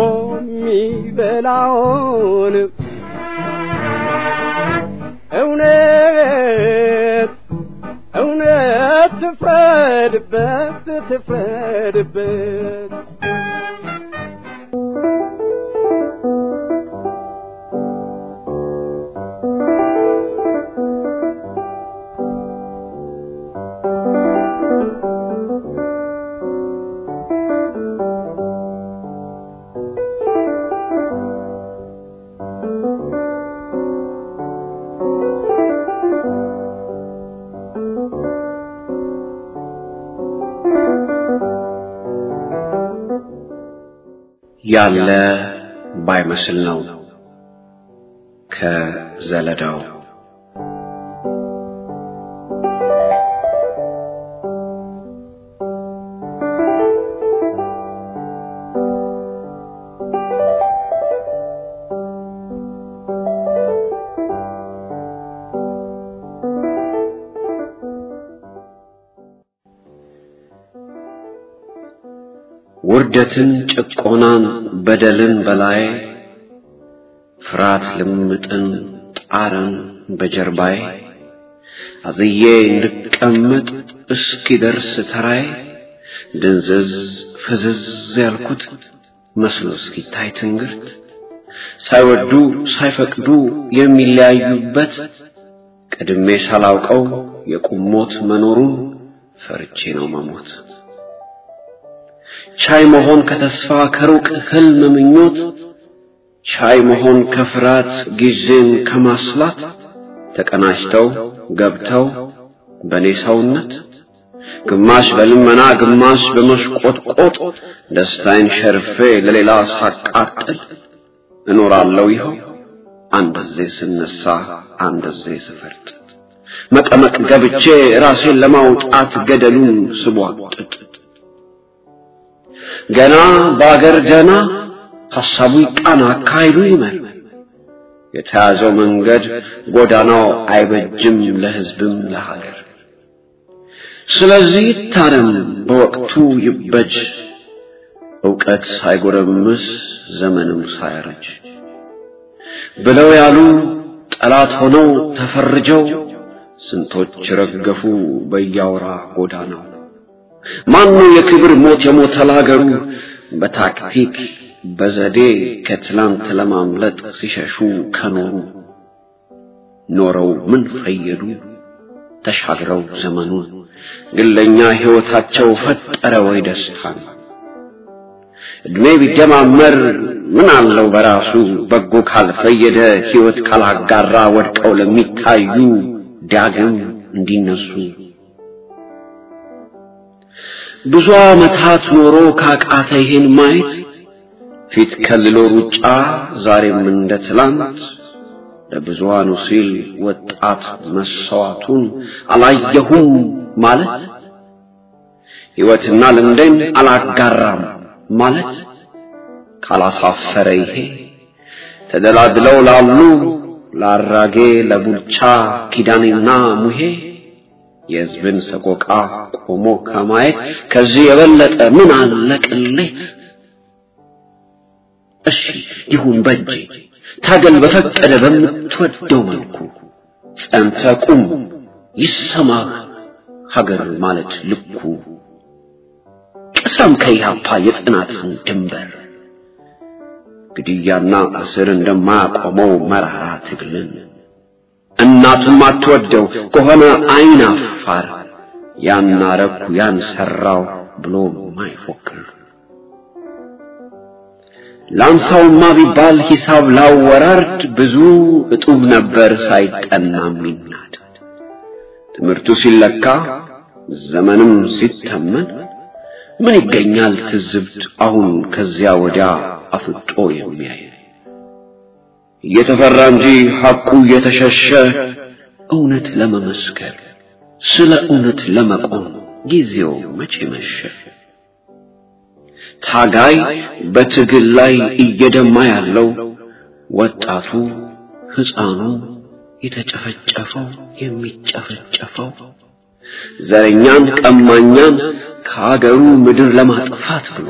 Speaker 2: የሚበላውን እውነት እውነት ትፍረድበት ትፍረድበት
Speaker 4: ያለ ባይመስል ነው ከዘለዳው ውርደትን ጭቆናን በደልን በላይ ፍርሃት ልምጥን ጣርን በጀርባዬ አዝዬ እንድቀመጥ እስኪደርስ ተራዬ ድንዝዝ ፍዝዝ ያልኩት መስሎ እስኪታይ ትንግርት ሳይወዱ ሳይፈቅዱ የሚለያዩበት ቀድሜ ሳላውቀው የቁሞት መኖሩን ፈርቼ ነው መሞት ቻይ መሆን ከተስፋ ከሩቅ ህልም ምኞት ቻይ መሆን ከፍርሃት ጊዜን ከማስላት ተቀናጅተው ገብተው በኔ ሰውነት ግማሽ በልመና ግማሽ በመሽቆጥቆጥ ደስታዬን ሸርፌ ለሌላ ሳቃጥል እኖራለሁ ይኸው አንደዜ ስነሳ አንደዜ ስፈርጥ መቀመቅ ገብቼ ራሴን ለማውጣት ገደሉን ስቧጥጥ ገና በአገር ገና ሐሳቡ ይቃና አካሄዱ ይመር የተያዘው መንገድ ጎዳናው አይበጅም ለህዝብም ለሀገር ስለዚህ ይታረም በወቅቱ ይበጅ ዕውቀት ሳይጎረምስ ዘመንም ሳያረጅ ብለው ያሉ ጠላት ሆነው ተፈርጀው ስንቶች ረገፉ በያወራ ጎዳናው ማኑ የክብር ሞት የሞተ ለሀገሩ በታክቲክ በዘዴ ከትላንት ለማምለጥ ሲሸሹ ከኖሩ ኖረው ምን ፈየዱ ተሻግረው ዘመኑን ግለኛ ሕይወታቸው ፈጠረ ወይ ደስታን እድሜ ቢደማመር ምን አለው በራሱ በጎ ካልፈየደ ሕይወት ካላጋራ ወድቀው ለሚታዩ ዳግም እንዲነሱ ብዙ ዓመታት ኖሮ ካቃተ ይሄን ማየት ፊት ከልሎ ሩጫ ዛሬም እንደ ትላንት ለብዙሃኑ ሲል ወጣት መሰዋቱን አላየሁም ማለት ሕይወትና ልምዴን አላጋራም ማለት ካላሳፈረ ይሄ ተደላድለው ላሉ ለአራጌ ለቡልቻ ኪዳኔና ሙሄ የሕዝብን ሰቆቃ ቆሞ ከማየት ከዚህ የበለጠ ምን አለ ቅሌት? እሺ ይሁን በእጄ ታገል በፈቀደ በምትወደው መልኩ ጸንተ ቁም ይሰማህ ሀገር ማለት ልኩ ቅሰም ከኢህአፓ የጽናትን ድንበር ግድያና እስር እንደማያቆመው መራራ ትግልን እናቱም አትወደው ከሆነ አይን አፋር ያን አረኩ ያን ሰራው ብሎ ማይፎክር ላንሳውማ ቢባል ሂሳብ ላወራርድ ብዙ እጡብ ነበር ሳይጠና የሚናድ ትምህርቱ ሲለካ ዘመንም ሲተመን ምን ይገኛል ትዝብት አሁን ከዚያ ወዲያ አፍጦ የሚያይ እየተፈራ እንጂ ሐቁ እየተሸሸ እውነት ለመመስከር ስለ እውነት ለመቆም ጊዜው መቼ መሸ? ታጋይ በትግል ላይ እየደማ ያለው ወጣቱ ሕፃኑ የተጨፈጨፈው የሚጨፈጨፈው ዘረኛን ቀማኛን ከአገሩ ምድር ለማጥፋት ብሎ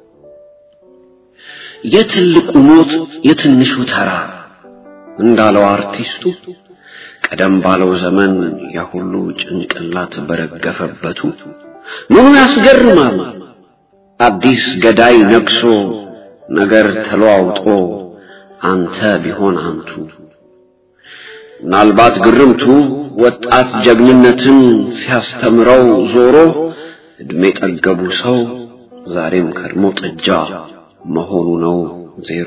Speaker 4: የትልቁ ሞት የትንሹ ተራ እንዳለው አርቲስቱ ቀደም ባለው ዘመን ያሁሉ ጭንቅላት በረገፈበቱ ምኑ ያስገርማል አዲስ ገዳይ ነግሶ ነገር ተለዋውጦ አንተ ቢሆን አንቱ ምናልባት ግርምቱ ወጣት ጀግንነትን ሲያስተምረው ዞሮ እድሜ ጠገቡ ሰው ዛሬም ከድሞ ጥጃ መሆኑ ነው ዜሮ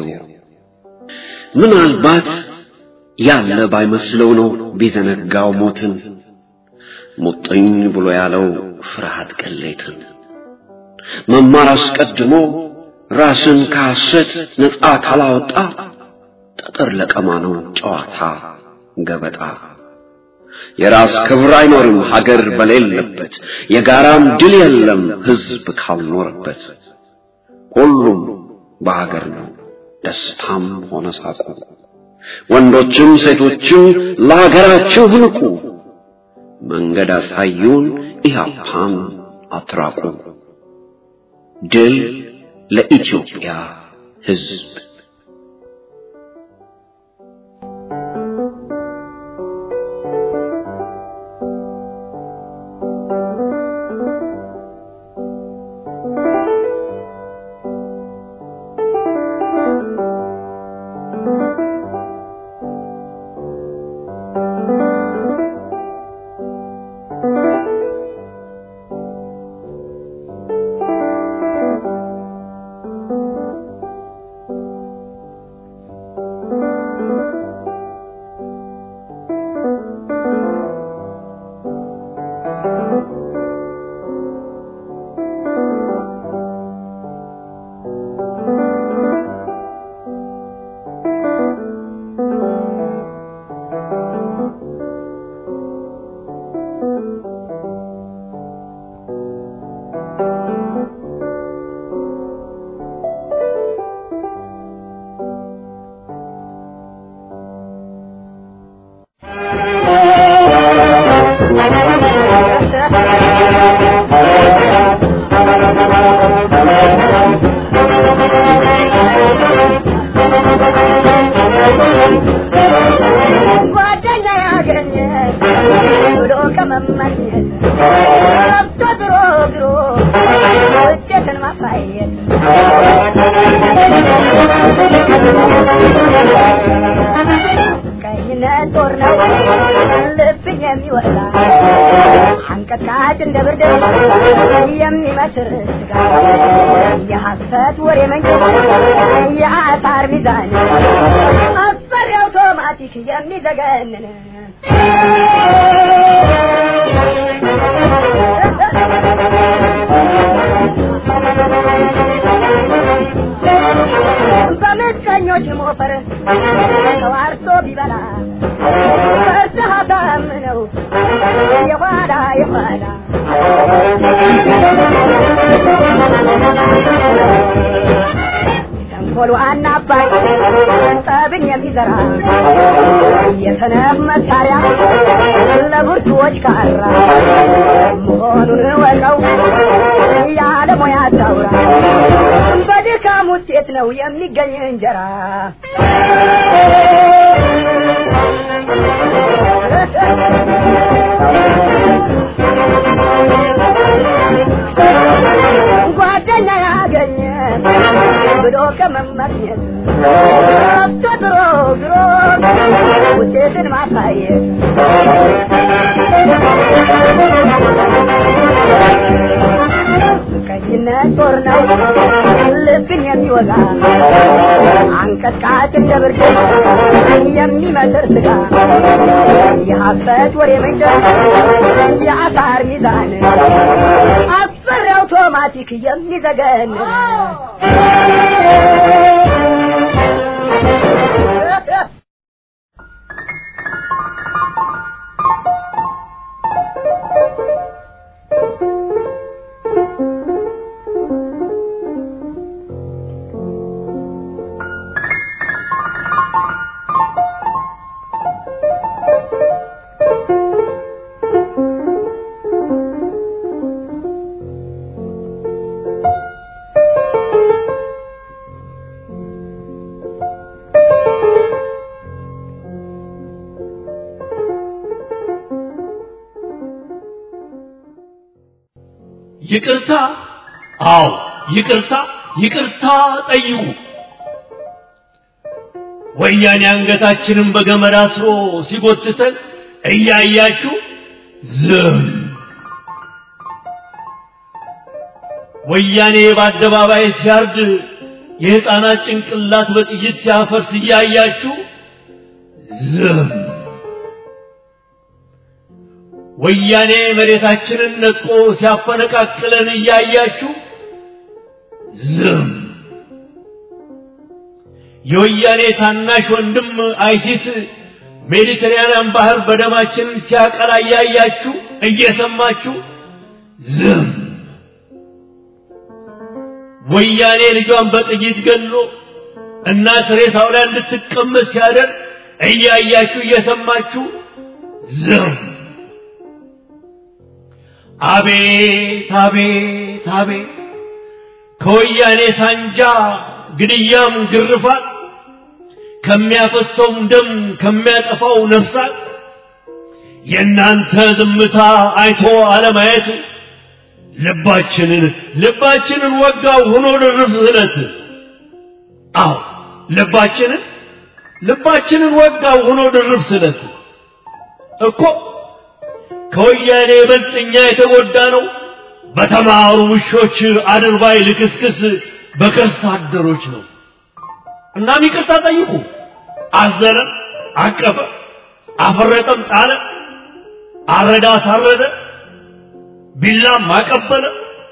Speaker 4: ምናልባት ያለ ባይመስለው ነው ቢዘነጋው ሞትን ሙጥኝ ብሎ ያለው ፍርሃት ቅሌትን መማር አስቀድሞ ራስን ከሐሰት ነፃ ካላወጣ ጠጠር ለቀማ ነው ጨዋታ ገበጣ የራስ ክብር አይኖርም ሀገር በሌለበት የጋራም ድል የለም ህዝብ ካልኖረበት ሁሉም በሀገር ነው ደስታም ሆነ ሳቁ ወንዶችም ሴቶችም ለሀገራቸው ህንቁ መንገድ አሳዩን ኢህአፓን አትራቁ ድል ለኢትዮጵያ ህዝብ
Speaker 5: የሐሰት ወሬ መንገድ የአሳር ሚዛን አስፈሪ አውቶማቲክ የሚዘገንን በምቀኞች ሞፈር ተዋርቶ ቢበላ ፈርተህ ታምነው የኋላ የኋላ ተንኮሉ አናባይ ጠብን የሚዘራ የሰነፍ መሳሪያ ለብርቱዎች ካራ መሆኑን ወቀው ያለ ሙያ ታውራ በድካም ውጤት ነው የሚገኝ እንጀራ ጓደኛ ያገኘ ብሎ ከመመኘት ረብቶ ድሮ ድሮ ውጤትን ማሳየት ቀይነት ጦር ነው ልብን የሚወጋ አንቀጥቃጭ እንደ ብርድ የሚመስር ስጋ የሐሰት ወሬ መንገድ የአሳር ሚዛን አስፈሪ አውቶማቲክ የሚዘገን
Speaker 3: ይቅርታ፣ አዎ ይቅርታ፣ ይቅርታ ጠይቁ። ወያኔ አንገታችንን በገመድ አስሮ ሲጎትተን እያያችሁ ዝም። ወያኔ በአደባባይ ሲያርድ የሕፃናት ጭንቅላት በጥይት ሲያፈርስ እያያችሁ ዝም። ወያኔ መሬታችንን ነጥቆ ሲያፈነቃቅለን እያያችሁ ዝም። የወያኔ ታናሽ ወንድም አይሲስ ሜዲትራንያን ባህር በደማችን ሲያቀላ እያያችሁ እየሰማችሁ ዝም። ወያኔ ልጇን በጥይት ገሎ እናት ሬሳው ላይ እንድትቀመጥ ሲያደርግ እያያችሁ እየሰማችሁ ዝም። አቤት አቤት አቤት ከወያኔ ሳንጃ ግድያም ግርፋት ከሚያፈሰውም ደም ከሚያጠፋው ነፍሳት የእናንተ ዝምታ አይቶ አለማየት ልባችንን ልባችንን ወጋው ሆኖ ድርብ ስለት አዎ ልባችንን ልባችንን ወጋው ሆኖ ድርብ ስለት እኮ ከወያኔ ይበልጥ እኛ የተጎዳ ነው በተማሩ ውሾች አድርባይ ልክስክስ በከርስ አደሮች ነው። እናም ይቅርታ ጠይቁ። አዘነ፣ አቀፈ፣ አፈረጠም፣ ጣለ፣ አረዳ፣ አሳረደ፣ ቢላም አቀበለ፣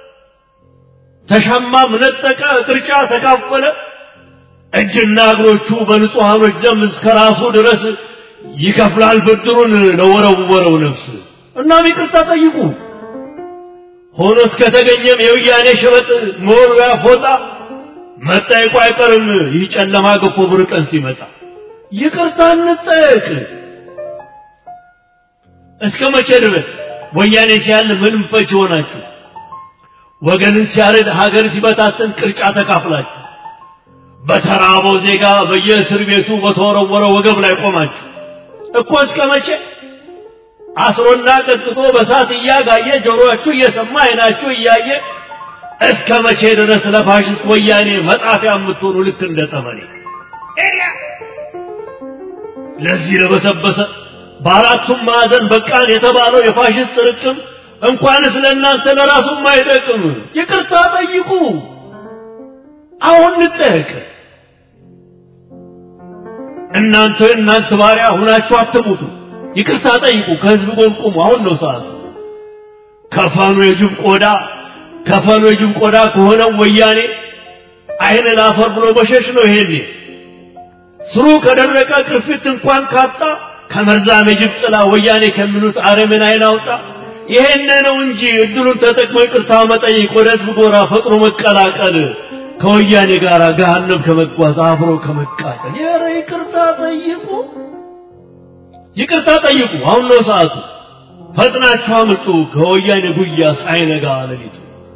Speaker 3: ተሻማም ነጠቀ፣ ቅርጫ ተካፈለ። እጅና እግሮቹ በንጹሐኖች ደም እስከ ራሱ ድረስ ይከፍላል ብድሩን ለወረወረው ነፍስ። እናም ይቅርታ ጠይቁ። ሆኖ እስከተገኘም የውያኔ ሸበጥ መወርወያ ፎጣ መጠየቁ አይቀርም። ይህ ጨለማ ገፎ ብር ቀን ሲመጣ ይቅርታ እንጠየቅ። እስከ መቼ ድረስ ወያኔ ሲያል ምንም ፈች ሆናችሁ ወገንን ሲያርድ ሀገር ሲበታተን ቅርጫ ተካፍላችሁ በተራበው ዜጋ በየእስር ቤቱ በተወረወረ ወገብ ላይ ቆማችሁ እኮ እስከ መቼ አስሮና ቀጥቅጦ በሳት እያጋየ ጆሮአችሁ እየሰማ አይናችሁ እያየ እስከ መቼ ድረስ ለፋሽስት ወያኔ መጣፊያ የምትሆኑ ልክ እንደ ጠመኔ ለዚህ ለበሰበሰ በአራቱም ማዕዘን በቃን የተባለው የፋሽስት ርቅም እንኳንስ ለእናንተ ለራሱም አይጠቅም። ይቅርታ ጠይቁ። አሁን እንጠየቅ። እናንተ እናንተ ባሪያ ሁናችሁ አትሙቱ። ይቅርታ ጠይቁ። ከህዝብ ጎን ቁሙ። አሁን ነው ሰዓቱ። ከፈኑ የጅብ ቆዳ ከፈኑ የጅብ ቆዳ ከሆነው ወያኔ አይን ላፈር ብሎ በሸሽ ነው ይሄኔ ስሩ ከደረቀ ቅርፊት እንኳን ካጣ ከመርዛም የጅብ ጥላ ወያኔ ከሚሉት አረምን አይን አውጣ። ይሄን ነው እንጂ እድሉን ተጠቅሞ ይቅርታ መጠየቅ፣ ወደ ህዝብ ጎራ ፈጥሮ መቀላቀል፣ ከወያኔ ጋር ገሃነም ከመጓዝ አብሮ ከመቃጠል። ኧረ ይቅርታ ጠይቁ፣ ይቅርታ ጠይቁ። አሁን ነው ሰዓቱ። ፈጥናችሁ አምልጡ ከወያኔ ጉያ ሳይነጋ ሌሊቱ።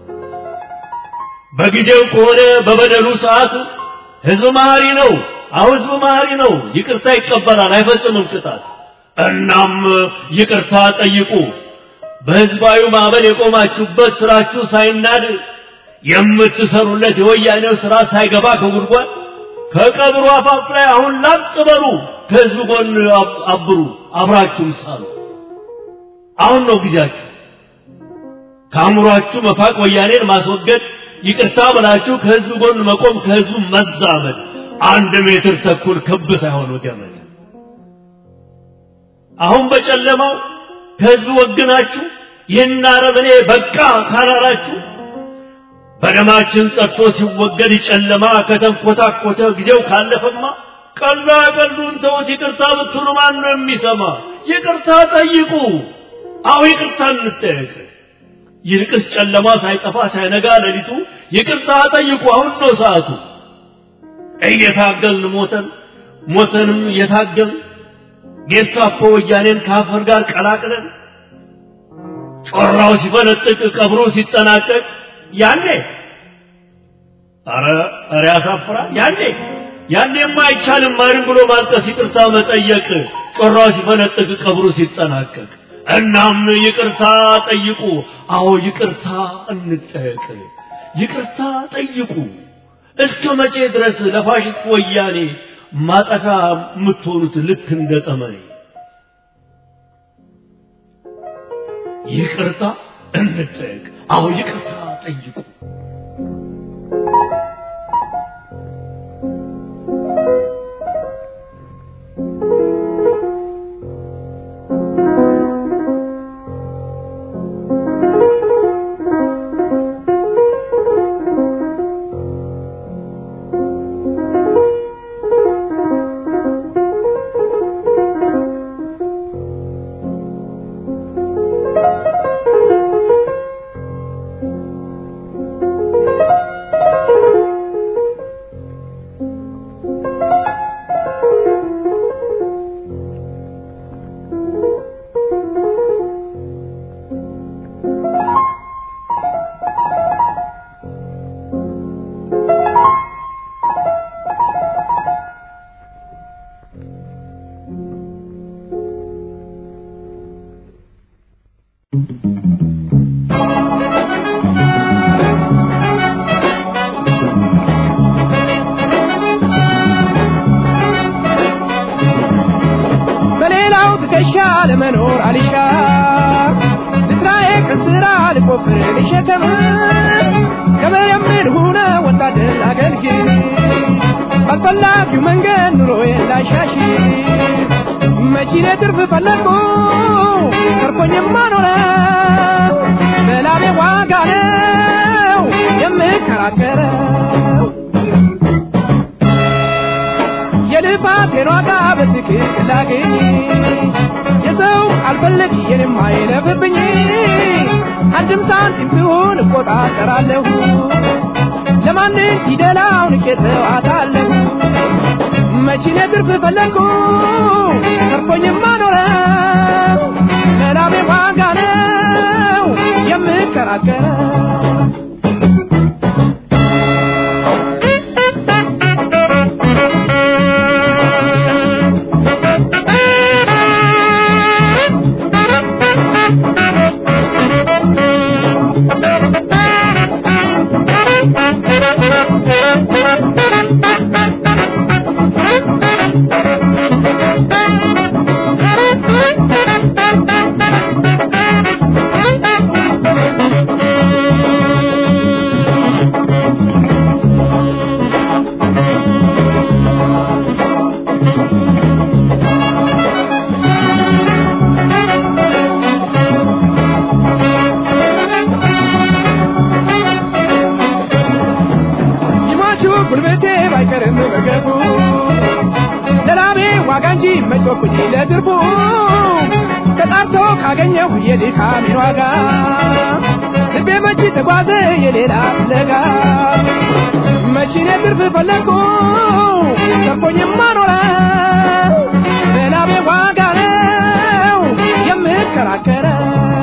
Speaker 3: በጊዜው ከሆነ በበደሉ ሰዓት ህዝብ መሀሪ ነው። አሁን ህዝብ መሀሪ ነው። ይቅርታ ይቀበላል፣ አይፈጽምም ቅጣት። እናም ይቅርታ ጠይቁ። በህዝባዊ ማዕበል የቆማችሁበት ስራችሁ ሳይናድ የምትሰሩለት የወያኔው ስራ ሳይገባ ከጉድጓድ ከቀብሩ አፋፍ ላይ አሁን ላጥ በሉ። ከህዝብ ጎን አብሩ፣ አብራችሁም ሳሉ። አሁን ነው ጊዜያችሁ። ከአእምሯችሁ መፋቅ፣ ወያኔን ማስወገድ፣ ይቅርታ ብላችሁ ከህዝብ ጎን መቆም፣ ከህዝቡ መዛመድ። አንድ ሜትር ተኩል ክብ ሳይሆን ገመድ። አሁን በጨለማው ከህዝብ ወግናችሁ ይህን አረመኔ በቃ ካላላችሁ በደማችን ጸድቶ ሲወገድ ጨለማ ከተንኮታኮተ ጊዜው ካለፈማ ቀላ ቀሉን ተውት። ይቅርታ ብትሉ ማን ነው የሚሰማ? ይቅርታ ጠይቁ። አሁ ይቅርታ እንጠየቅ። ይልቅስ ጨለማ ሳይጠፋ ሳይነጋ ሌሊቱ ይቅርታ ጠይቁ። አሁን ነው ሰዓቱ። እየታገልን ሞተን ሞተንም እየታገልን ጌስታፖ ወያኔን ከአፈር ጋር ቀላቅለን ጮራው ሲፈነጥቅ ቀብሮ ሲጠናቀቅ ያኔ ኧረ ኧረ ያሳፍራል። ያኔ ያኔማ አይቻልም ማንም ብሎ ማልቀስ፣ ይቅርታ መጠየቅ ጮራው ሲፈነጥቅ ቀብሩ ሲጠናቀቅ እናም ይቅርታ ጠይቁ። አዎ ይቅርታ እንጠየቅ። ይቅርታ ጠይቁ። እስከ መቼ ድረስ ለፋሽስት ወያኔ ማጠፋ የምትሆኑት ልክ እንደ ጠመኔ? ይቅርታ እንጠየቅ። አዎ ይቅርታ ጠይቁ።
Speaker 2: በሌላው ትከሻ ለመኖር አልሻ ልስራዬ ከስራ ልቆፍር ልሸከም ከመየምር ሁነ ወታደር አገልግል ባስፈላጊው መንገድ ኑሮዬን ላሻሽ መቺኔ ትርፍ ፈለግኩ ተርፎኝማ ኖረ ለላቤ ዋጋ ነው የምከራከረው የልፋቴን ዋጋ በትክክል ላግኝ የሰው አልፈለግ የኔም አይለፍብኝ አንድም ሳንቲም ትሁን እቆጣጠራለሁ ለማንም ፊደላውን ቄተዋታለሁ መቺኔ ትርፍ ፈለግኩ ተርፎኝማ ኖረ ለላቤ ዋጋ ነው የምከራከረው ይሟቹ ጉልበቴ ባይቀርም በገቡ ለላቤ ዋጋ እንጂ መጮኩኝ ለትርፉ ተጣርቶ ካገኘሁ የድካሜን ዋጋ ልቤ መች ተጓዘ የሌላ ፍለጋ መቺኔ ትርፍ ፈለግኩ ተርፎኝማ ኖረ ለላቤ ዋጋ ነው የምከራከረው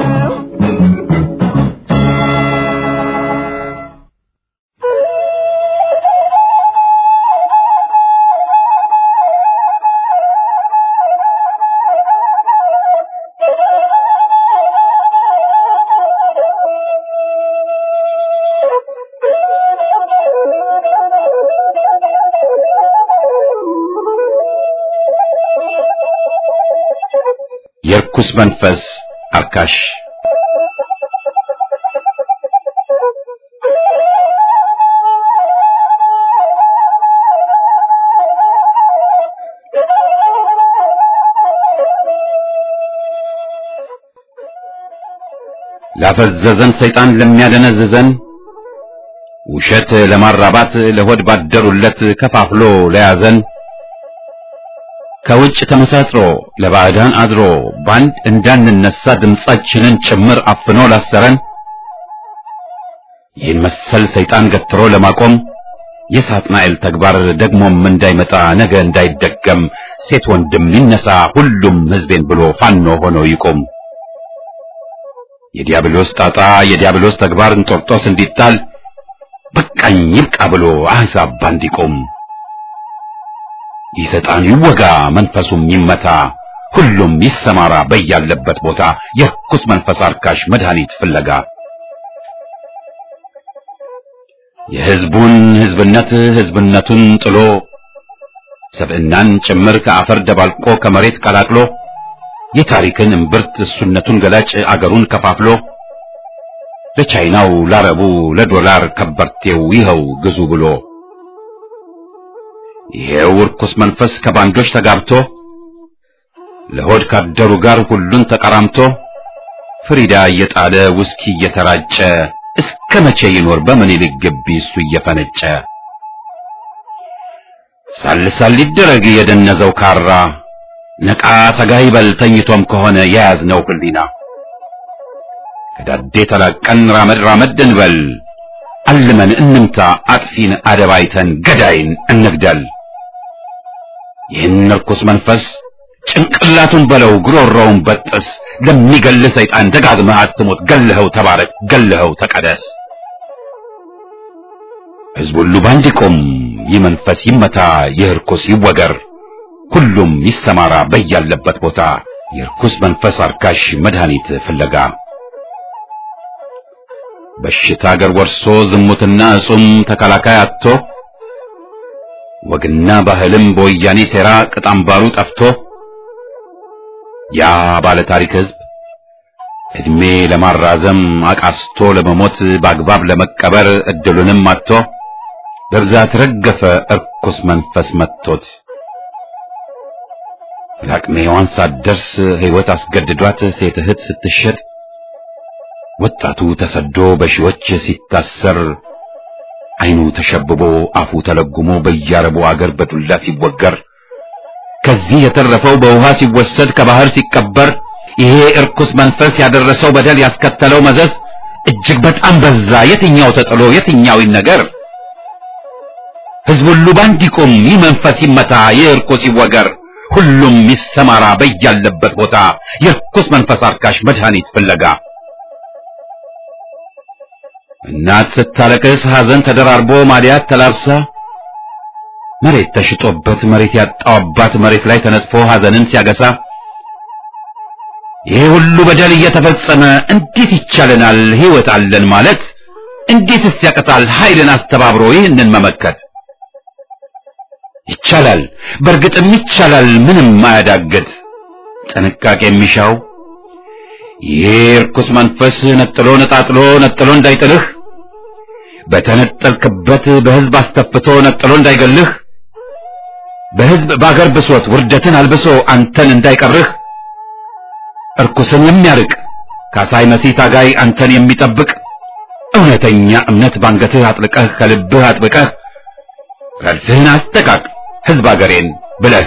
Speaker 1: የርኩስ መንፈስ አርካሽ ላፈዘዘን ሰይጣን ለሚያደነዝዘን ውሸት ለማራባት ለሆድ ባደሩለት ከፋፍሎ ለያዘን ከውጭ ተመሳጥሮ ለባዕዳን አድሮ ባንድ እንዳንነሳ ድምጻችንን ጭምር አፍኖ ላሰረን ይህን መሰል ሰይጣን ገትሮ ለማቆም የሳጥናኤል ተግባር ደግሞም እንዳይመጣ ነገ እንዳይደገም ሴት ወንድም ይነሳ ሁሉም ሕዝቤን ብሎ ፋኖ ሆኖ ይቆም። የዲያብሎስ ጣጣ የዲያብሎስ ተግባር እንጦርጦስ እንዲጣል በቃኝ ይብቃ ብሎ አሕዛብ ባንድ ይቆም። ይህ ሰይጣን ይወጋ መንፈሱም ይመታ ሁሉም ይሰማራ በያለበት ቦታ የርኩስ መንፈስ አርካሽ መድኃኒት ፍለጋ የሕዝቡን ሕዝብነት ሕዝብነቱን ጥሎ ሰብዕናን ጭምር ከአፈር ደባልቆ ከመሬት ቀላቅሎ የታሪክን እምብርት እሱነቱን ገላጭ አገሩን ከፋፍሎ ለቻይናው ላረቡ ለዶላር ከበርቴው ይኸው ግዙ ብሎ ይሄው ርኩስ መንፈስ ከባንዶች ተጋብቶ ለሆድ ካደሩ ጋር ሁሉን ተቀራምቶ ፍሪዳ እየጣለ ውስኪ እየተራጨ እስከ መቼ ይኖር በምኒልክ ግቢ እሱ እየፈነጨ ሳልሳል ሊደረግ የደነዘው ካራ ነቃ ተጋ ይበል ተኝቶም ከሆነ የያዝነው ህሊና ከዳዴ ተላቀን ራመድ ራመድ እንበል አልመን እንምታ አጥፊን አደባይተን ገዳይን እንግደል ይህን ርኩስ መንፈስ ጭንቅላቱን በለው ጉሮሮውን በጥስ ለሚገል ሰይጣን ደጋግመህ አትሞት ገልኸው ተባረክ ገልኸው ተቀደስ ሕዝብ ሁሉ ባንድ ይቁም ይህ መንፈስ ይመታ ይህ ርኩስ ይወገር ሁሉም ይሰማራ በያለበት ቦታ የርኩስ መንፈስ አርካሽ መድኃኒት ፍለጋ በሽታ አገር ወርሶ ዝሙትና እጹም ተከላካይ አጥቶ ወግና ባህልም በወያኔ ሴራ ቅጣምባሩ ጠፍቶ ያ ባለ ታሪክ ሕዝብ እድሜ ለማራዘም አቃስቶ ለመሞት በአግባብ ለመቀበር እድሉንም አጥቶ በብዛት ረገፈ እርኩስ መንፈስ መጥቶት ለአቅመ ሔዋን ሳትደርስ ሕይወት አስገድዷት ሴት እህት ስትሸጥ ወጣቱ ተሰዶ በሺዎች ሲታሰር ዓይኑ ተሸብቦ አፉ ተለጉሞ በያረቡ አገር በዱላ ሲወገር ከዚህ የተረፈው በውሃ ሲወሰድ ከባህር ሲቀበር ይሄ እርኩስ መንፈስ ያደረሰው በደል ያስከተለው መዘዝ እጅግ በጣም በዛ። የትኛው ተጥሎ የትኛው ይነገር? ሕዝብ ሁሉ ባንድ ይቁም፣ ይህ መንፈስ ይመታ፣ ይህ እርኩስ ይወገር፣ ሁሉም ይሰማራ በያለበት ቦታ የርኩስ መንፈስ አርካሽ መድኃኒት ፍለጋ እናት ስታለቅስ ሐዘን ተደራርቦ ማዲያት ተላብሳ መሬት ተሽጦበት መሬት ያጣው አባት መሬት ላይ ተነጥፎ ሐዘንን ሲያገሳ ይሄ ሁሉ በደል እየተፈጸመ እንዴት ይቻለናል ሕይወት አለን ማለት? እንዴትስ ያቅታል ኃይልን አስተባብሮ ይህንን መመከት? ይቻላል፣ በእርግጥም ይቻላል፣ ምንም አያዳግት። ጥንቃቄ የሚሻው ይሄ ርኩስ መንፈስ ነጥሎ ነጣጥሎ ነጥሎ እንዳይጥልህ በተነጠልክበት በሕዝብ አስተፍቶ ነጥሎ እንዳይገልህ በሕዝብ በአገር ብሶት ውርደትን አልብሶ አንተን እንዳይቀርህ እርኩስን የሚያርቅ ካሳይ መሲህ ታጋይ አንተን የሚጠብቅ እውነተኛ እምነት ባንገትህ አጥልቀህ ከልብህ አጥብቀህ ረድፍህን አስተቃቅ ሕዝብ አገሬን ብለህ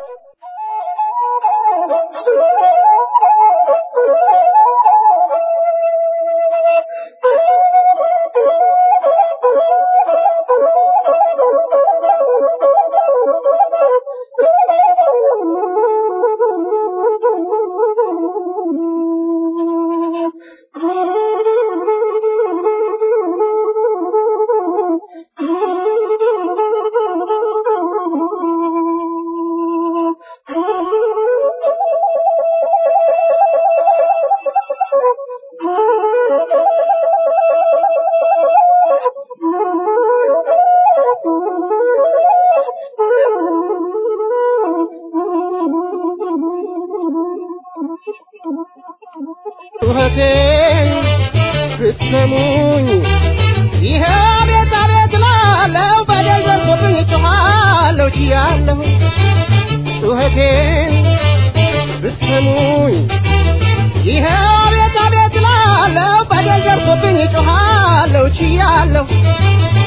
Speaker 2: ጩኸቴን ብትሰሙኝ ይሄ ቤት አቤት ላለው በደል ደርሶብኝ ጮኻለሁ ችያለሁ ጩኸቴን ብትሰሙኝ ይሄ ቤት አቤት ላለው በደል ደርሶብኝ ጮኻለሁ ችያለሁ